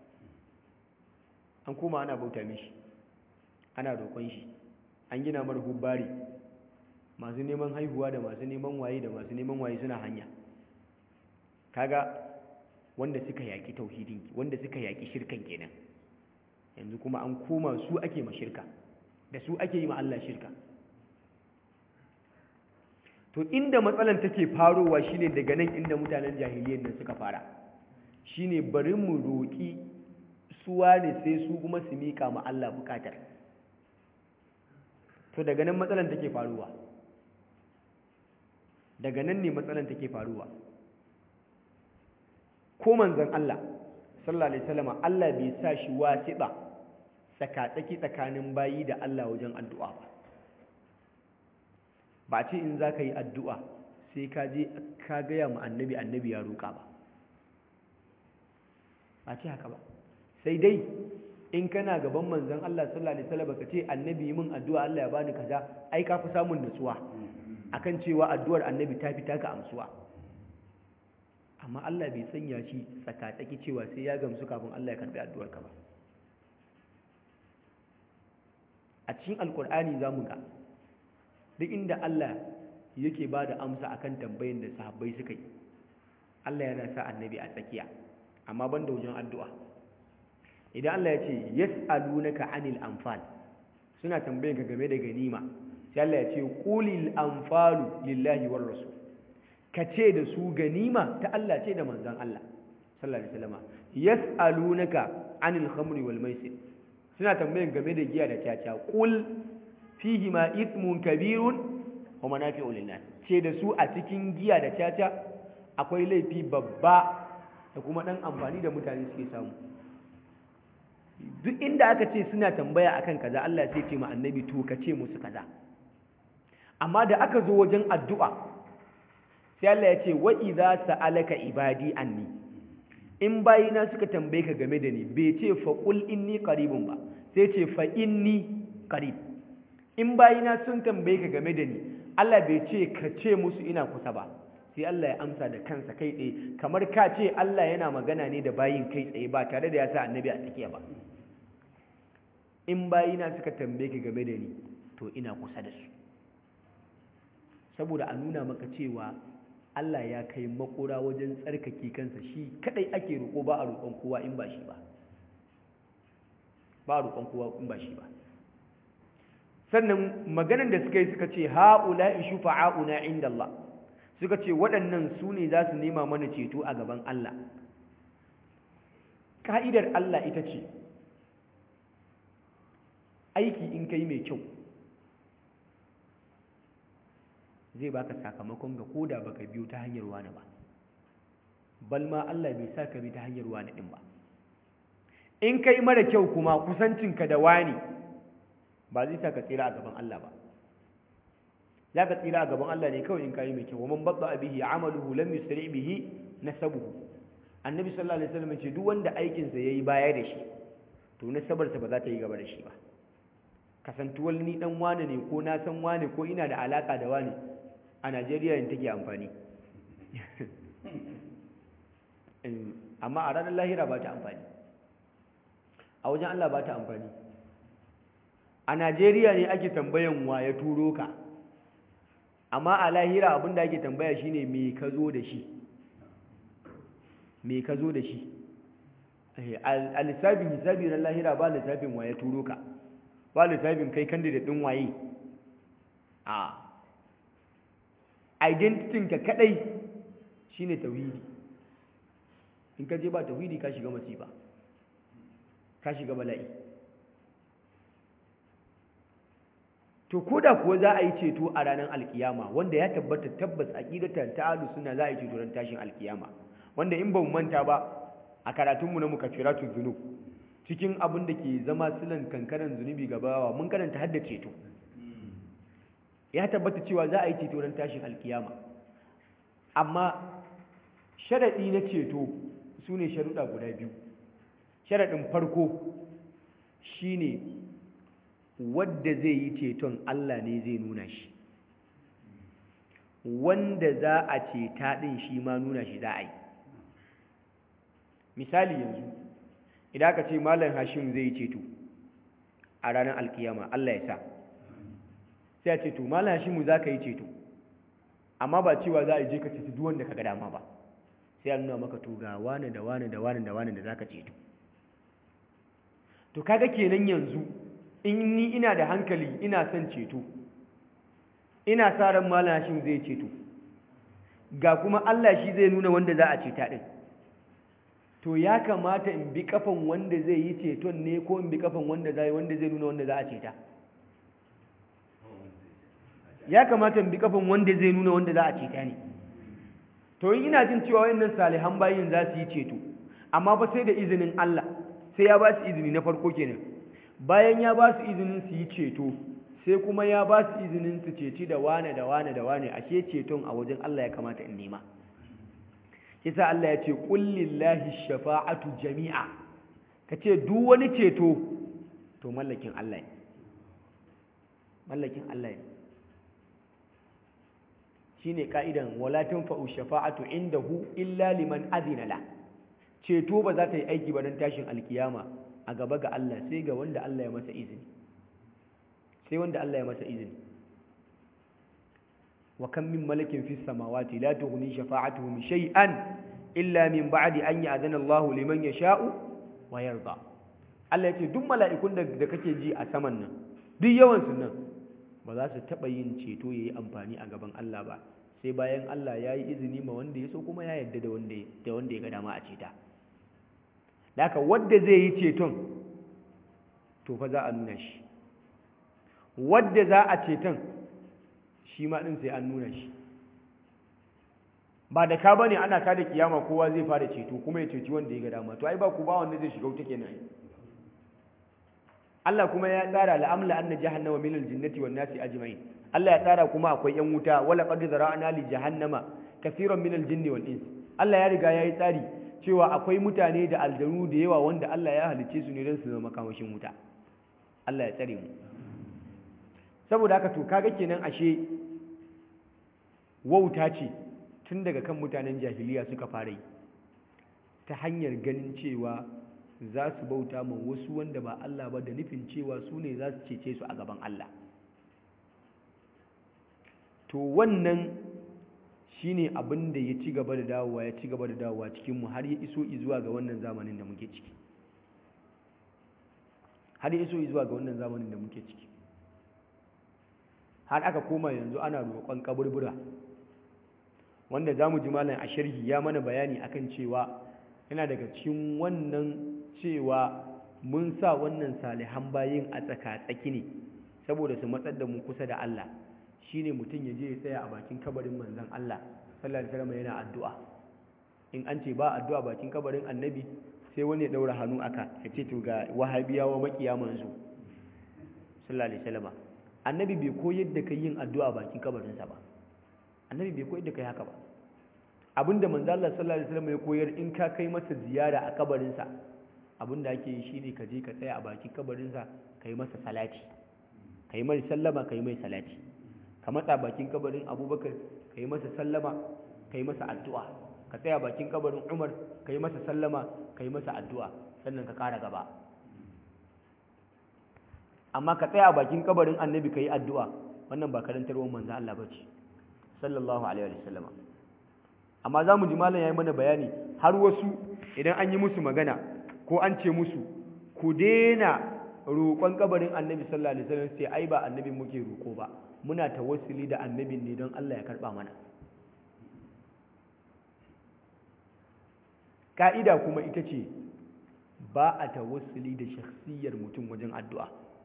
an koma ana bauta mishi ana roƙon shi an gina mara hubbari masu neman haihuwa da masu neman waye da masu neman waye suna hanya kaga wanda suka yaƙi tauhidin wanda suka yaƙi shirkan kenan yanzu kuma an koma su ake ma shirka da su ake yi ma Allah shirka to inda matsalan take farowa shine daga nan inda mutanen jahiliyyar nan suka fara shine bari mu roƙi suwa ne sai su kuma su miƙa ma Allah buƙatar to daga nan matsalan take faruwa daga nan ne matsalan take faruwa ko manzon Allah sallallahu alaihi wasallam Allah bai sa shi wasiɗa tsakatsaki tsakanin bayi da Allah wajen addu'a ba ba ce in za ka yi addu'a sai ka je ka gaya ma annabi annabi ya roƙa ba ba ce haka ba sai dai in kana gaban manzon Allah sallallahu alaihi wasallam ka ce annabi yi min addu'a Allah ya bani kaza ai ka fi samun nutsuwa akan cewa addu'ar annabi ta fi taka amsuwa amma Allah bai sanya shi tsakatsaki cewa sai ya gamsu kafin Allah ya karbi addu'ar ka ba a cikin alkur'ani za mu ga duk inda Allah yake ba da amsa akan tambayin da sahabbai suka yi Allah yana sa annabi a tsakiya amma ban da wajen addu'a idan Allah ya ce yas'alunaka anil anfal suna tambayin ka game da ganima sai Allah ya ce qulil anfalu lillahi war rasul ka ce da su ganima ta Allah ce da manzon Allah sallallahu alaihi wasallam yas'alunaka anil khamri wal maisir suna tambayin game da giya da caca qul fihi ma ithmun kabirun wa manafi'u lin-nas ce da su a cikin giya da caca akwai laifi babba da kuma dan amfani da mutane suke samu duk inda aka ce suna tambaya akan kaza Allah sai ce ma annabi to ka ce musu kaza amma da aka zo wajen addu'a sai Allah ya ce wa idza sa'alaka ibadi anni in bayina suka tambaye ka game da ni bai ce fa qul inni qaribun ba sai ce fa inni qarib in bayina sun tambaye ka game da ni Allah bai ce ka ce musu ina kusa ba sai Allah ya amsa da kansa kai tsaye kamar ka ce Allah yana magana ne da bayin kai tsaye ba tare da ya sa annabi a tsakiya ba in bayina suka tambaye ka game da ni to ina kusa da su saboda a nuna maka cewa Allah ya kai makura wajen tsarkake kansa shi kadai ake roƙo ba a roƙon kowa in ba shi ba ba a roƙon kowa in ba shi ba sannan maganar da suka yi suka ce ha'ula'i shufa'auna inda Allah suka ce waɗannan su ne za su nema mana ceto a gaban Allah ka'idar Allah ita ce aiki in kai mai kyau zai baka sakamakon ga koda baka biyo ta hanyar wani ba bal ma Allah bai sa ka bi ta hanyar wani din ba in kai mara kyau kuma kusancinka da wani ba zai sa ka tsira a gaban Allah ba za ka tsira a gaban Allah ne kawai in kayi mai kyau wa man babba bihi amaluhu lam yusri bihi nasabuhu annabi sallallahu alaihi wasallam ce duk wanda aikin sa yayi baya da shi to nasabarsa ba za ta yi gaba da shi ba kasantuwar ni dan wane ne ko na san wane ko ina da alaka da wane a Najeriya yin take amfani amma a ranar lahira ba ta amfani a wajen Allah ba ta amfani a Najeriya ne ake tambayan wa ya turo ka amma a lahira abinda ake tambaya shine me ka zo da shi me ka zo da shi a lissafin hisabi na lahira ba lissafin wa ya turo ka ba lissafin kai candidate din waye a identity ka kadai shine tauhidi in ka je ba tauhidi ka shiga masifa ka shiga bala'i to koda kuwa za a yi ceto a ranar alkiyama wanda ya tabbata tabbas aqidatan ta'alu suna za a yi ceto ran tashin alkiyama wanda in ba mu manta ba a karatunmu na mukaffiratu dhunub cikin abin da ke zama silan kankaran zunubi gabawa mun karanta hadda ceto ya tabbata cewa za a yi ceto ran tashin alkiyama amma sharadi na ceto su ne sharuɗa guda biyu sharaɗin farko shine wadda zai yi ceton Allah ne zai nuna shi wanda za a ceta ɗin shi ma nuna shi za a yi misali yanzu idan aka ce malam hashim zai yi ceto a ranar alkiyama Allah ya sa sai a ce to malam hashimu za ka yi ceto amma ba cewa za a je ka ceci duk wanda ka ga dama ba sai a nuna maka to ga wane da wane da wane da wane da za ka ceto to kaga kenan yanzu in ni ina da hankali ina son ceto ina sa ran malam hashim zai ceto ga kuma Allah shi zai nuna wanda za a ceta din to ya kamata in bi kafan wanda zai yi ceton ne ko in bi kafan wanda zai wanda zai nuna wanda za a ceta ya kamata in bi kafan wanda zai nuna wanda za a ceta ne to in ina jin cewa wayannan salihan bayin za su yi ceto amma fa sai da izinin Allah sai ya ba su izini na farko kenan bayan ya ba su izinin su yi ceto sai kuma ya ba su izinin su ceci da wane da wane da wane ashe ceton a wajen Allah ya kamata in nema kisa Allah ya ce kullillahi shafa'atu jami'a kace duk wani ceto to mallakin Allah ne mallakin Allah ne shine ka'idan wala tanfa'u shafa'atu indahu illa liman adina la ceto ba za ta yi aiki ba don tashin alkiyama a gaba ga Allah sai ga wanda Allah ya masa izini sai wanda Allah ya masa izini wa kam min malakin fis samawati la tughni shafa'atuhum shay'an illa min ba'di an ya'zana Allah liman yasha'u wa yarda Allah ya ce duk mala'ikun da kake ji a saman nan duk yawan su nan ba za su taba yin ceto yayi amfani a gaban Allah ba sai bayan Allah ya yi izini ma wanda ya so kuma ya yarda da wanda da wanda ya ga dama a ceta da haka wanda zai yi ceton to fa za a nuna shi wadda za a ceton shi ma ɗin sai an nuna shi ba da ka bane ana ka da kiyama kowa zai fara ceto kuma ya ceci wanda ya ga dama to ai ba ku ba wanda zai shiga wuta kenan Allah kuma ya tsara la'amla anna jahannama min al-jinnati wan nasi ajma'in Allah ya tsara kuma akwai yan wuta wala qad zara'na li jahannama kaseeran min al-jinni wal ins Allah ya riga yayi tsari cewa akwai mutane da aljanu da yawa wanda Allah ya halicce su ne don su zama makamashin wuta Allah ya tsare mu saboda haka to kaga kenan ashe wauta ce tun daga kan mutanen jahiliya suka fara yi ta hanyar ganin cewa za su bauta ma wasu wanda ba Allah ba da nufin cewa su ne za su cece su a gaban Allah to wannan shine abin da ya ci gaba da dawowa ya ci gaba da dawowa cikinmu har ya iso zuwa ga wannan zamanin da muke ciki har ya iso zuwa ga wannan zamanin da muke ciki har aka koma yanzu ana roƙon kaburbura wanda za mu ji malam a sharhi ya mana bayani akan cewa yana daga cikin wannan cewa mun sa wannan salihan bayin a tsaka-tsaki ne saboda su matsar da mu kusa da Allah shine mutum ya je ya tsaya a bakin kabarin manzon Allah sallallahu alaihi wasallam yana addu'a in an ce ba addu'a bakin kabarin annabi sai wani ya daura hannu aka ya ce to ga wahabiyawa makiya manzo sallallahu alaihi wasallam annabi bai koyar da kai yin addu'a bakin kabarinsa ba annabi bai koyar da kai haka ba abinda manzo Allah sallallahu alaihi wasallam ya koyar in ka kai masa ziyara a kabarinsa abinda ake yi shine ka je ka tsaya a bakin kabarinsa kai masa salati kai mai sallama kai mai salati ka matsa bakin kabarin Abubakar kai masa sallama kai masa addu'a ka tsaya bakin kabarin Umar kai masa sallama kai masa addu'a sannan ka kara gaba amma ka tsaya bakin kabarin Annabi kai addu'a wannan ba karantarwar manzo Allah bace sallallahu alaihi wa sallama amma za mu ji malam ya yi mana bayani har wasu idan an yi musu magana ko an ce musu ku daina roƙon kabarin annabi sallallahu alaihi wasallam sai ai ba annabin muke roƙo ba muna tawassuli da annabin ne don Allah ya karɓa mana ka'ida kuma ita ce ba a tawassuli da shakhsiyar mutum wajen addu'a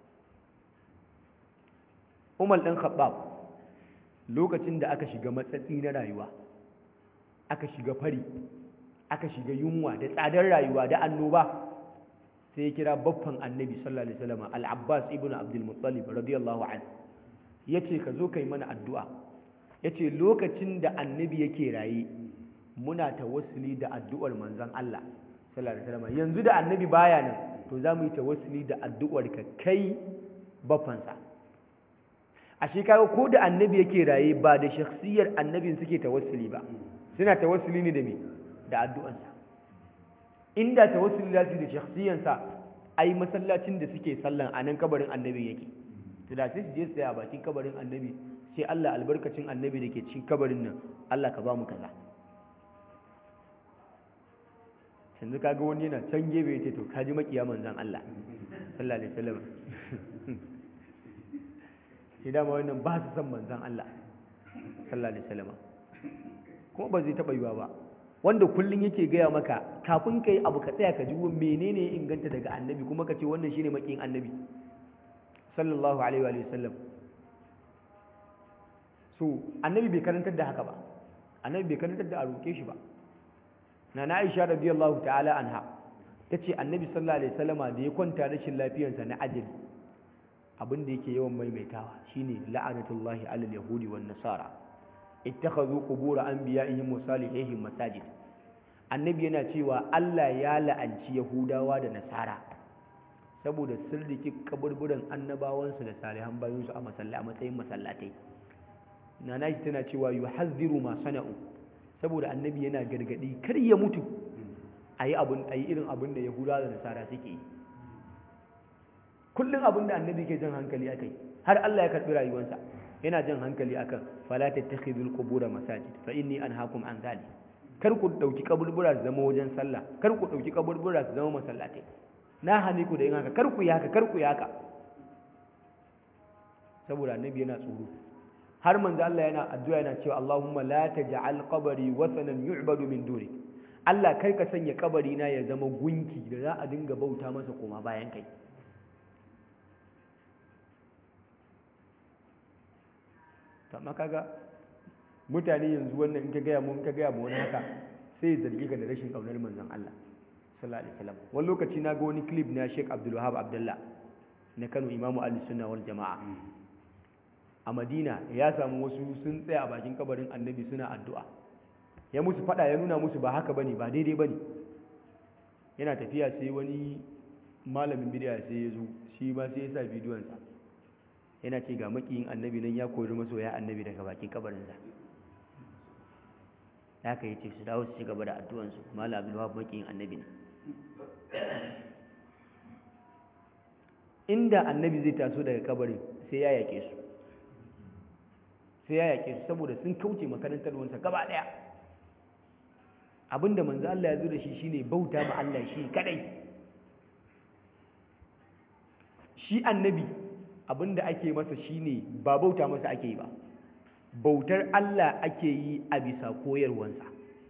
Umar ɗan Khattab lokacin da aka shiga matsatsi na rayuwa aka shiga fari aka shiga yunwa da tsadar rayuwa da annoba sai ya kira baffan annabi sallallahu alaihi wasallam al-abbas ibn abdul muttalib radiyallahu anhu yace ka zo kai mana addu'a yace lokacin da annabi yake raye muna tawassuli da addu'ar manzon Allah sallallahu alaihi wasallam yanzu da annabi baya nan to za mu yi tawassuli da addu'ar ka kai baffansa ashe kaga ko da annabi yake raye ba da shakhsiyar annabin suke tawassuli ba suna tawassuli ne da me da addu'ansa inda tawassuli da su da shakhsiyansa ai masallacin da suke sallan a nan kabarin annabi yake to da sai su je su a bakin kabarin annabi sai Allah albarkacin annabi da ke cikin kabarin nan Allah ka ba mu kaza yanzu kaga wani yana can gefe ya ce to kaji makiya manzon Allah sallallahu alaihi wasallam shi dama wannan ba su san manzon Allah sallallahu alaihi wasallam kuma ba zai taɓa yiwa ba wanda kullum yake gaya maka kafin ka yi abu ka tsaya ka ji menene ya inganta daga annabi kuma ka ce wannan shine makin annabi sallallahu alaihi wa sallam so annabi bai karantar da haka ba annabi bai karantar da a roƙe shi ba na na aisha radiyallahu ta'ala anha ta ce annabi sallallahu alaihi wasallama da ya kwanta rashin lafiyarsa na ajali abin da yake yawan maimaitawa shine la'anatullahi alal yahudi wan nasara ittakhadhu qubur anbiya'ihim wa salihihim masajid annabi yana cewa Allah ya la'anci yahudawa da nasara saboda sun riki kaburburan annabawansu da salihan bayansu a masalla a matsayin masallatai nana shi tana cewa yuhazziru ma sana'u saboda annabi yana gargadi kar ya mutu ayi abun ayi irin abun da yahudawa da nasara suke yi kullum abin da annabi ke jan hankali akai har Allah ya karbi rayuwarsa yana jan hankali akan fala tattakhidul qubura masajid fa inni anhaakum an zalik kar ku dauki kaburbura su zama wajen sallah kar ku dauki kaburbura su zama masallatai na hane ku da yin haka kar ku yi haka kar ku yi haka saboda annabi yana tsoro har manzo Allah yana addu'a yana cewa Allahumma la taj'al qabri wasanan yu'badu min duni Allah kar ka sanya kabari na ya zama gunki da za a dinga bauta masa koma bayan kai amma kaga mutane yanzu wannan in ka gaya mu in ka gaya mu wani haka sai ya zargi ka da rashin kaunar manzon Allah sallallahu alaihi wasallam wani lokaci na ga wani clip na Sheikh Abdul Wahab Abdullah na Kano Imamu Ali Sunna wal Jama'a a madina ya samu wasu sun tsaya a bakin kabarin annabi suna addu'a ya musu fada ya nuna musu ba haka bane ba daidai bane yana tafiya sai wani malamin bidiya sai ya zo shi ba sai ya sa bidiyonsa yana ce ga makiyin annabi nan ya kori masoya annabi daga bakin kabarinsa da haka ya ce su dawo su ci gaba da addu'ansu malam abdulwahab makiyin annabi ne inda annabi zai taso daga kabarin sai ya yake su sai ya yake su saboda sun kauce makarantar wansa gaba daya abinda manzo Allah ya zo da shi shine bauta ma Allah shi kadai shi annabi abinda ake masa shine ba bauta masa ake yi ba bautar Allah ake yi a bisa koyarwansa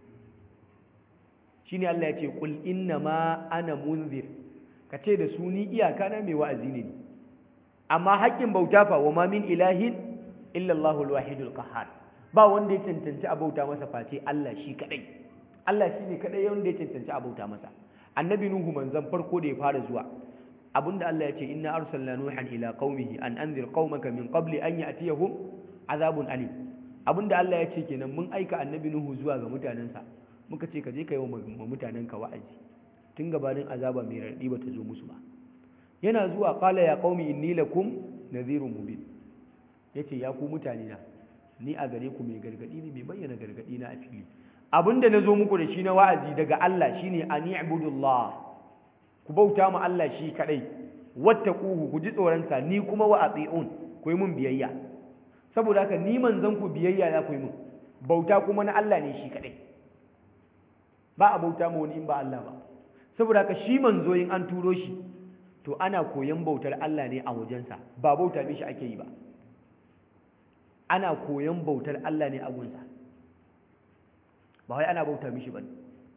shine Allah ya ce qul inna ma ana munzir ka ce da su ni iyaka na mai wa'azi ne amma haƙƙin bauta fa wa ma min ilahin illa Allahul wahidul qahhar ba wanda ya cancanci a bauta masa face Allah shi kadai Allah shi ne kadai wanda ya cancanci a bauta masa annabi nuhu manzon farko da ya fara zuwa abinda Allah ya ce inna arsalna nuhan ila qaumihi an anzir qaumaka min qabli an ya'tiyahum azabun alim abinda Allah ya ce kenan mun aika annabi nuhu zuwa ga mutanensa muka ce ka je ka yi wa mutanenka wa'azi tun gabanin azaba mai raɗi ba ta zo musu ba yana zuwa qala ya qaumi inni lakum nadhirun mubin yace ya ku mutane na ni a gare ku mai gargadi ne mai bayyana gargadi na a fili abinda nazo muku da shi na wa'azi daga Allah shine ani ibudullah ku bauta mu Allah shi kadai wattaquhu ku ji tsoron sa ni kuma wa atiun ku yi mun biyayya saboda haka ni manzon ku biyayya za ku yi mun bauta kuma na Allah ne shi kadai ba a bauta ma wani in ba Allah ba saboda haka shi manzo in an turo shi to ana koyan bautar Allah ne a wajensa ba bauta mishi ake yi ba ana koyan bautar Allah ne a gunsa ba wai ana bauta mishi bane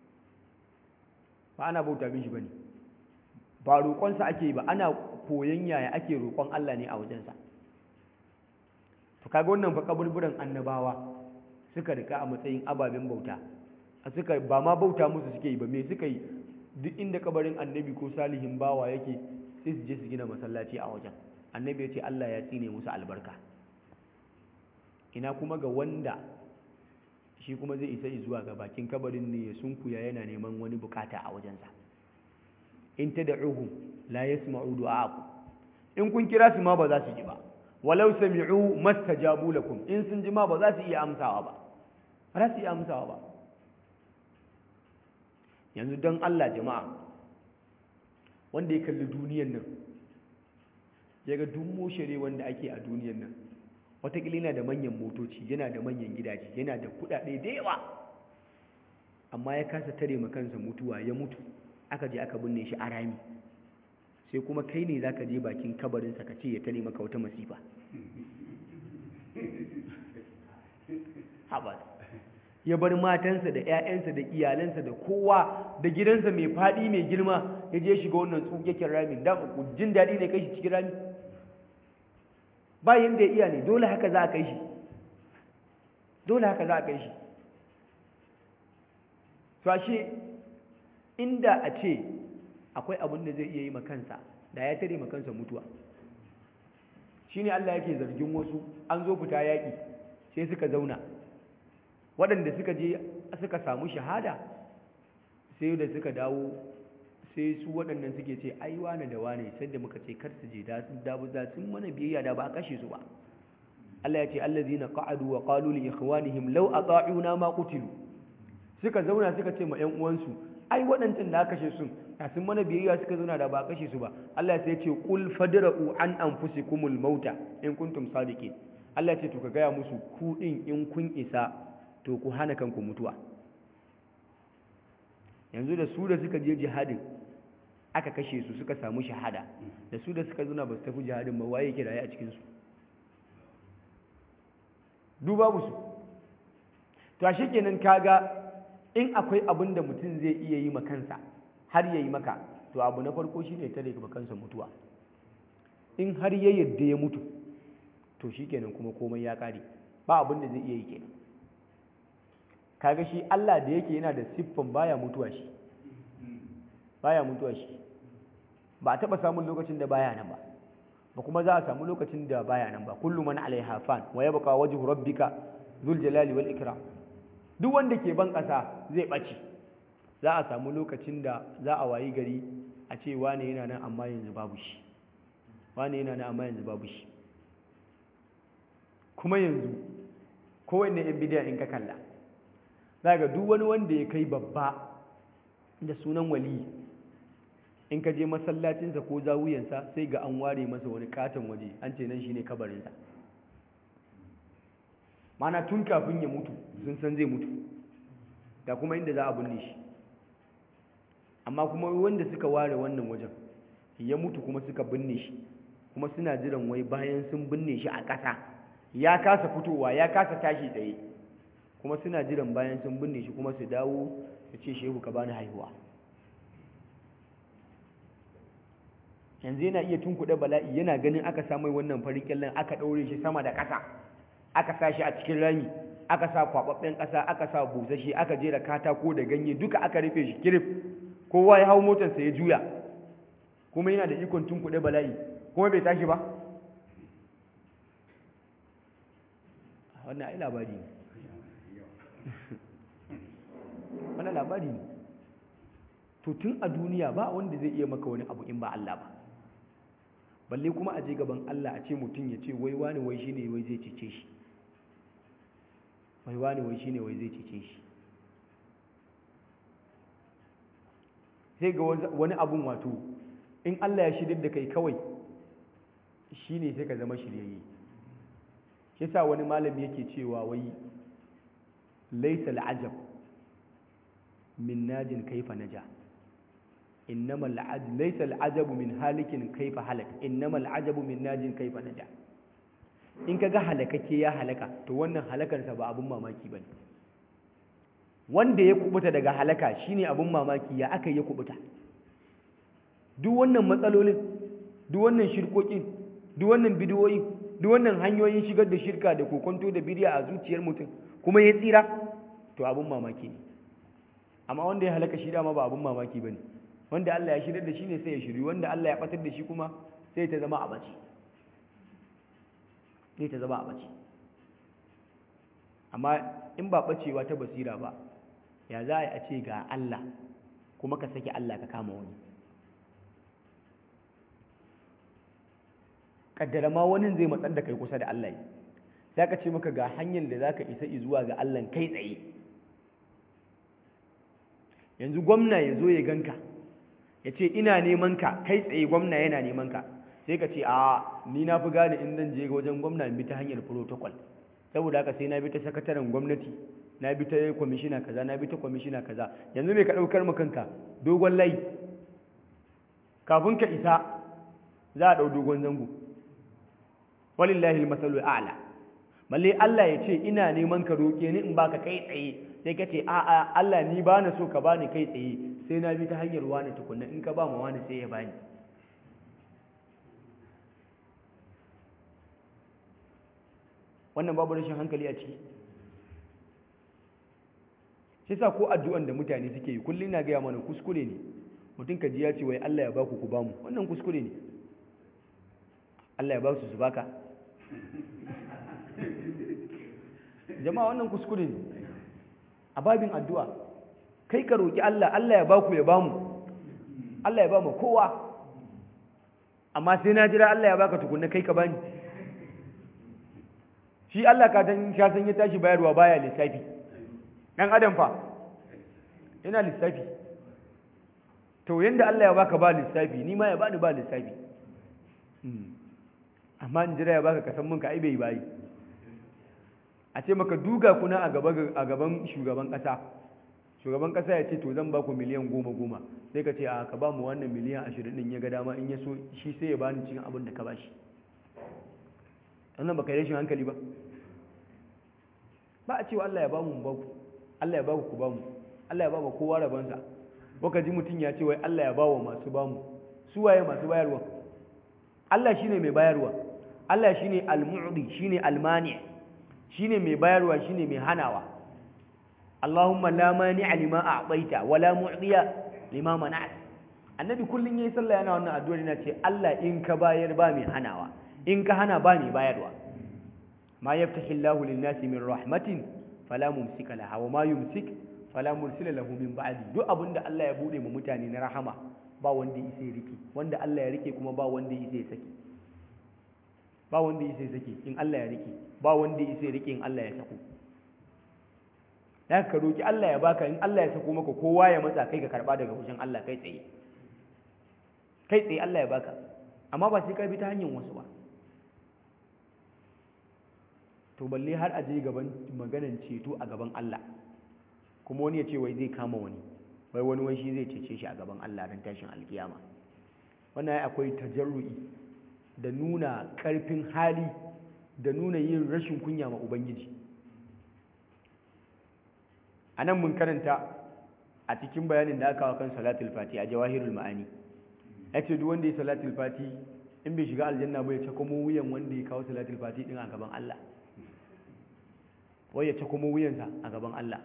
ba ana bauta mishi bane ba roƙonsa ake yi ba ana koyan yaya ake roƙon Allah ne a wajensa to kaga wannan fa kaburburan annabawa suka rika a matsayin ababen bauta suka ba ma bauta musu suke yi ba me suka yi duk inda kabarin annabi ko salihin bawa yake sai su je su gina masallaci a wajen annabi ya ce Allah ya tsine musu albarka ina kuma ga wanda shi kuma zai isa zuwa ga bakin kabarin ne ya sunkuya yana neman wani bukata a wajensa in tad'uhum la yasma'u du'aakum in kun kira su ma ba za su ji ba walau sami'u mastajabu lakum in sun ji ma ba za su iya amsawa ba ba za su iya amsawa ba yanzu don Allah jama'a wanda ya kalli duniyan nan ya ga dummo shari wanda ake a duniyan nan watakila yana da manyan motoci yana da manyan gidaje yana da kudade da yawa amma ya kasa tare kansa mutuwa ya mutu aka je aka binne shi a rami sai kuma kai ne za ka je bakin kabarinsa ka ce ya tare maka wata masifa haɓar ya bar matansa da 'ya'yansa da iyalansa da kowa da gidansa mai faɗi mai girma ya je shiga wannan tsukekin ramin da jin daɗi ne kai shi cikin rami bayan da ya iya ne dole haka za a kai shi dole haka za a kai shi to ashe inda a ce akwai abin da zai iya yi makansa da ya tare makansa mutuwa shine Allah yake zargin wasu an zo fita yaƙi sai suka zauna waɗanda suka je suka samu shahada sai da suka dawo sai su waɗannan suke ce ai wane da wane sai da muka ce kar su je da sun dawo da sun mana biyayya da ba a kashe su ba Allah ya ce allazina qa'adu wa qalu li ikhwanihim law ata'una ma qutilu suka zauna suka ce ma ƴan uwansu ai waɗancan da aka kashe sun da sun mana biyayya suka zauna da ba a kashe su ba Allah sai ya ce qul fadra'u an anfusikumul mauta in kuntum sadiqin Allah ya ce to ka gaya musu ku din in kun isa to ku hana kanku mutuwa yanzu da su da suka je jihadin aka kashe su suka samu shahada da su da suka zuna ba su tafi jihadin ba waye ke raye a cikinsu duba musu to a kenan kaga in akwai abin da mutum zai iya yi makansa har ya yi maka to abu na farko shi ne tare kansa mutuwa in har ya yadda ya mutu to shi kenan kuma komai ya kare ba abin da zai iya yi kenan kaga shi Allah da yake yana da siffan baya mutuwa shi baya mutuwa shi ba a taba samun lokacin da baya nan ba ba kuma za a samu lokacin da baya nan ba kullu man alaiha fan wa yabqa wajhu rabbika dhul jalali wal ikram duk wanda ke ban ƙasa zai ɓace za a samu lokacin da za a wayi gari a ce wane yana nan amma yanzu babu shi wane yana nan amma yanzu babu shi kuma yanzu kowanne yan bidiyan in ka kalla za ga duk wani wanda ya kai babba da sunan wali in ka je masallacinsa ko zawuyansa sai ga an ware masa wani katon waje an ce nan shine kabarinsa mana tun kafin ya mutu sun san zai mutu da kuma inda za a binne shi amma kuma wanda suka ware wannan wajen ya mutu kuma suka binne shi kuma suna jiran wai bayan sun binne shi a ƙasa ya kasa fitowa ya kasa tashi tsaye kuma suna jiran bayan sun binne shi kuma su dawo su ce shehu ka bani haihuwa yanzu yana iya tunkuɗe bala'i yana ganin aka samu wannan farin kyallen aka ɗaure shi sama da ƙasa aka sa shi a cikin rami aka sa kwaɓaɓɓen ƙasa aka sa busasshe aka jera katako da ganye duka aka rufe shi kirif kowa ya hau motarsa ya juya kuma yana da ikon tunkuɗe bala'i kuma bai tashi ba wannan ai labari ne wannan labari ne to tun a duniya ba wanda zai iya maka wani abu in ba Allah ba balle kuma a je gaban Allah a ce mutum ya ce wai wani wai shine wai zai cece shi wai wani wai shine wai zai cece shi sai ga wani abun wato in Allah ya shirya da kai kawai shine sai ka zama shiryayye shi yasa wani malami yake cewa wai laysa al'ajab min najin kaifa naja innama al'ajab laysa al'ajabu min halikin kaifa halak innama al'ajabu min najin kaifa naja in kaga halakake ya halaka to wannan halakarsa ba abun mamaki bane wanda ya kubuta daga halaka shine abun mamaki ya aka ya kubuta duk wannan matsalolin duk wannan shirkokin duk wannan bidiyoyi duk wannan hanyoyin shigar da shirka da kokonto da bidiya a zuciyar mutum kuma ya tsira to abun mamaki ne amma wanda ya halaka shi dama ba abun mamaki bane wanda Allah ya shirar da shi ne sai ya shiri wanda Allah ya batar da shi kuma sai ta zama a bace sai ta zama a bace amma in ba bacewa ta basira ba ya za a yi a ce ga Allah kuma ka saki Allah ka kama wani kaddara ma wani zai matsar da kai kusa da Allah sai ka ce maka ga hanyar da za ka isa zuwa ga Allah kai tsaye yanzu gwamna ya zo ya ganka ya ce ina neman ka kai tsaye gwamna yana neman ka sai ka ce a ni na fi gane in zan je wajen gwamna in bi ta hanyar protocol saboda haka sai na bi ta sakataren gwamnati na bi ta kwamishina kaza na bi ta kwamishina kaza yanzu mai ka ɗaukar kanka dogon layi kafin ka isa za a ɗau dogon zango walillahi masalul a'la balle Allah ya ce ina neman ka roƙe ni in baka kai tsaye sai ka ce a'a Allah ni ba na so ka bani kai tsaye sai na bi ta hanyar wani tukunna in ka ba ma wani sai ya bani wannan babu rashin hankali a ciki shi sa ko addu'an da mutane suke yi kullum na gaya mana kuskure ne mutum ka ji ya ce wai Allah ya baku ku bamu wannan kuskure ne Allah ya ba su su baka jama'a wannan kuskure ne a babin addu'a kai ka roki Allah Allah ya baku ya bamu Allah ya bamu kowa amma sai na jira Allah ya baka tukunna kai ka bani shi Allah ka san ya san ya tashi bayarwa baya lissafi dan adam fa yana lissafi to yanda Allah ya baka ba lissafi ni ma ya bani ba lissafi amma in jira ya baka kasan mun ka ai bai bayi a ce maka duga kuna a gaban shugaban kasa shugaban kasa ya ce to zan baku miliyan goma goma sai ka ce a ka ba mu wannan miliyan ashirin din ya ga dama in ya so shi sai ya bani cikin abin da ka bashi wannan baka yi rashin hankali ba ba a cewa Allah ya ba mu baku Allah ya ba ku ba mu Allah ya ba mu kowa rabansa baka ji mutum ya ce wai Allah ya ba wa masu ba mu su waye masu bayarwa Allah shine mai bayarwa Allah shine al-mu'di shine al-mani shine mai bayarwa shine mai hanawa Allahumma la mani'a lima a'taita wa la mu'diya lima mana'at annabi kullum yayi sallah yana wannan addu'a yana ce Allah in ka bayar ba mai hanawa in ka hana ba mai bayarwa ma yaftahi Allahu lin-nasi min rahmatin fala mumsika laha wa ma yumsik fala mursila lahu min ba'di duk abinda Allah ya bude mu mutane na rahama ba wanda yake rike wanda Allah ya rike kuma ba wanda yake saki ba wanda yake saki in Allah ya rike ba wanda yake rike in Allah ya sako ya ka roki Allah ya baka in Allah ya sako maka kowa ya matsa kai ka karba daga wajen Allah kai tsaye kai tsaye Allah ya baka amma ba sai ka bi ta hanyar wasu ba to balle har a je gaban maganan ceto a gaban Allah kuma wani ya ce wai zai kama wani wai wani wai shi zai cece shi a gaban Allah don tashin alkiyama wannan ya akwai tajarru'i da nuna karfin hali da nuna yin rashin kunya ma ubangiji a nan mun karanta a cikin bayanin da aka wa kan salatul fati a jawahirul ma'ani ya ce duk wanda ya salatul fati in bai shiga aljanna ba ya ce kuma wuyan wanda ya kawo salatul fati din a gaban Allah wai ya ce kuma wuyansa a gaban Allah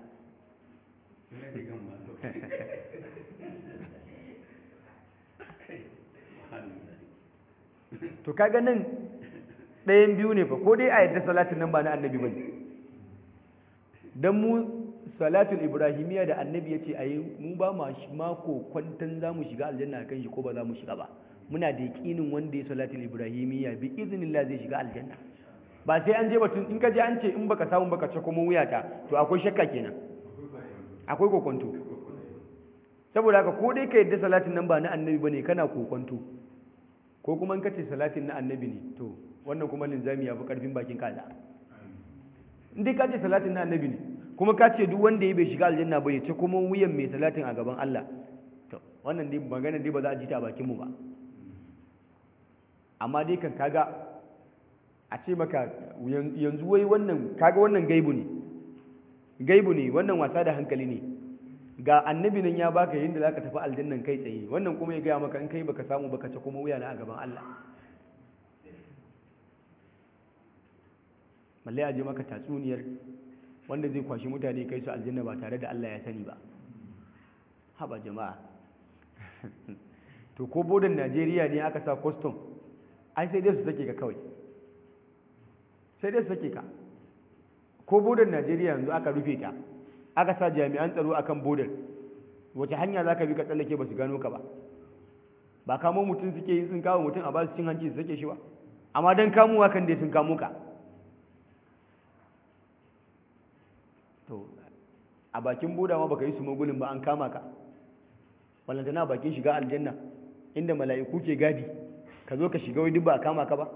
to kaga nan ɗayan biyu ne fa ko dai a yadda salatin nan ba na annabi ba don mu salatul ibrahimiyya da annabi ya ce a yi mu ba mako kwantan za mu shiga aljanna kan shi ko ba za mu shiga ba muna da yaƙinin wanda ya salatul ibrahimiyya bi iznillah zai shiga aljanna ba sai an je batun in ka je an ce in baka samu baka ce kuma wuyata to akwai shakka kenan akwai kokonto saboda haka ko dai ka yadda salatin nan ba na annabi bane kana kokonto ko kuma in ka ce salatin na annabi ne to wannan kuma linzami ya fi karfin bakin kaza in dai ka ce salatin na annabi ne kuma ka ce duk wanda ya bai shiga aljanna ba ya ce kuma wuyan mai salatin a gaban Allah to wannan dai magana dai ba za a ji ta a bakin mu ba amma dai kan kaga a ce maka yanzu wai wannan kaga wannan gaibu ne gaibu ne wannan wasa da hankali ne ga annabi nan ya baka yadda zaka tafi aljannan kai tsaye wannan kuma ya gaya maka in kai baka samu baka ce kuma wuya na a gaban Allah balle a je maka tatsuniyar wanda zai kwashi mutane kai su aljanna ba tare da Allah ya sani ba haba jama'a to ko bodan Najeriya ne aka sa custom ai sai dai su sake ka kawai sai dai su sake ka ko bodan Najeriya yanzu aka rufe ta aka sa jami'an tsaro akan bodan wace hanya za ka bi ka tsallake ba su gano ka ba ba kamo mutum suke yi sun kawo mutum a ba su cin hanci su sake shi ba amma don kamuwa kan dai sun kamo ka to a bakin boda ma baka yi su magulin ba an kama ka wallantana bakin shiga aljanna inda mala'iku ke gadi ka zo ka shiga wai duk ba a kama ka ba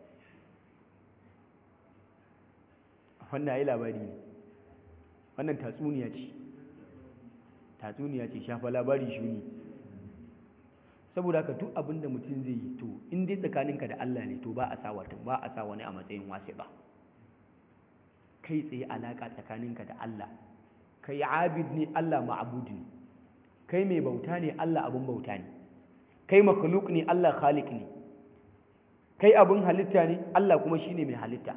wannan yi labari ne wannan tatsuniya ce tatsuniya ce shafa labari shuni saboda haka duk abin da mutum zai yi to in dai tsakaninka da Allah ne to ba a sa wata ba a sa wani a matsayin wasi ba kai tsaye alaka tsakaninka da Allah kai abid ne Allah ma'bud ne kai mai bauta ne Allah abin bauta ne kai makhluk ne Allah khaliq ne kai abin halitta ne Allah kuma shine mai halitta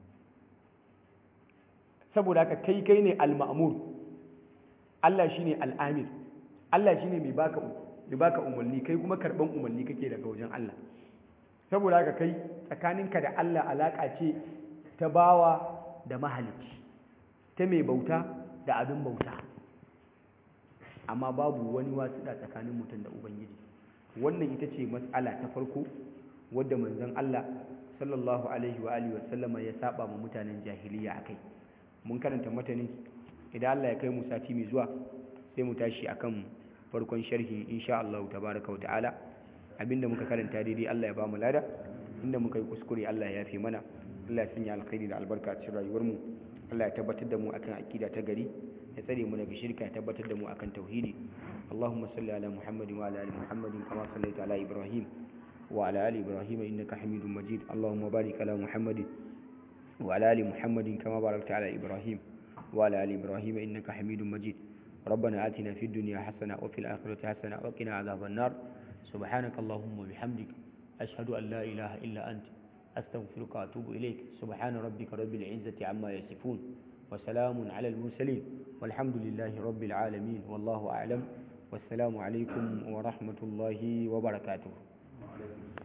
saboda haka kai kai ne al-ma'mur Allah shine al-amir Allah shine mai baka mai baka umarni kai kuma karban umarni kake daga wajen Allah saboda haka kai tsakaninka da Allah alaka ce ta bawa da mahalicci ta mai bauta da abin bauta amma babu wani wasuɗa tsakanin mutum da ubangiji wannan ita ce matsala ta farko wadda manzon Allah sallallahu alaihi wa alihi wasallama ya saba ma mutanen jahiliya akai mun karanta matanin idan Allah ya kai mu sati mai zuwa sai mu tashi akan farkon sharhi insha Allah tabaraka wa ta'ala abinda muka karanta daidai Allah ya ba mu lada inda muka yi kuskure Allah ya yafe mana Allah ya sanya alkhairi da albarka a cikin rayuwar mu Allah ya tabbatar da mu akan aqida ta gari ya tsare mu daga shirka ya tabbatar da mu akan tauhidi Allahumma salli ala Muhammadin wa ala ali Muhammadin kama sallaita ala Ibrahim wa ala ali Ibrahim innaka Hamidum Majid Allahumma barik ala Muhammadin wa ala ali Muhammadin kama barakta ala Ibrahim wa ala ali Ibrahim innaka Hamidum Majid ربنا آتنا في الدنيا حسنة وفي الآخرة حسنة وقنا عذاب النار سبحانك اللهم وبحمدك أشهد أن لا إله إلا أنت أستغفرك وأتوب إليك سبحان ربك رب العزة عما يصفون وسلام على المرسلين والحمد لله رب العالمين والله أعلم wassalamu alaikum wa rahmatullahi wa barakatuh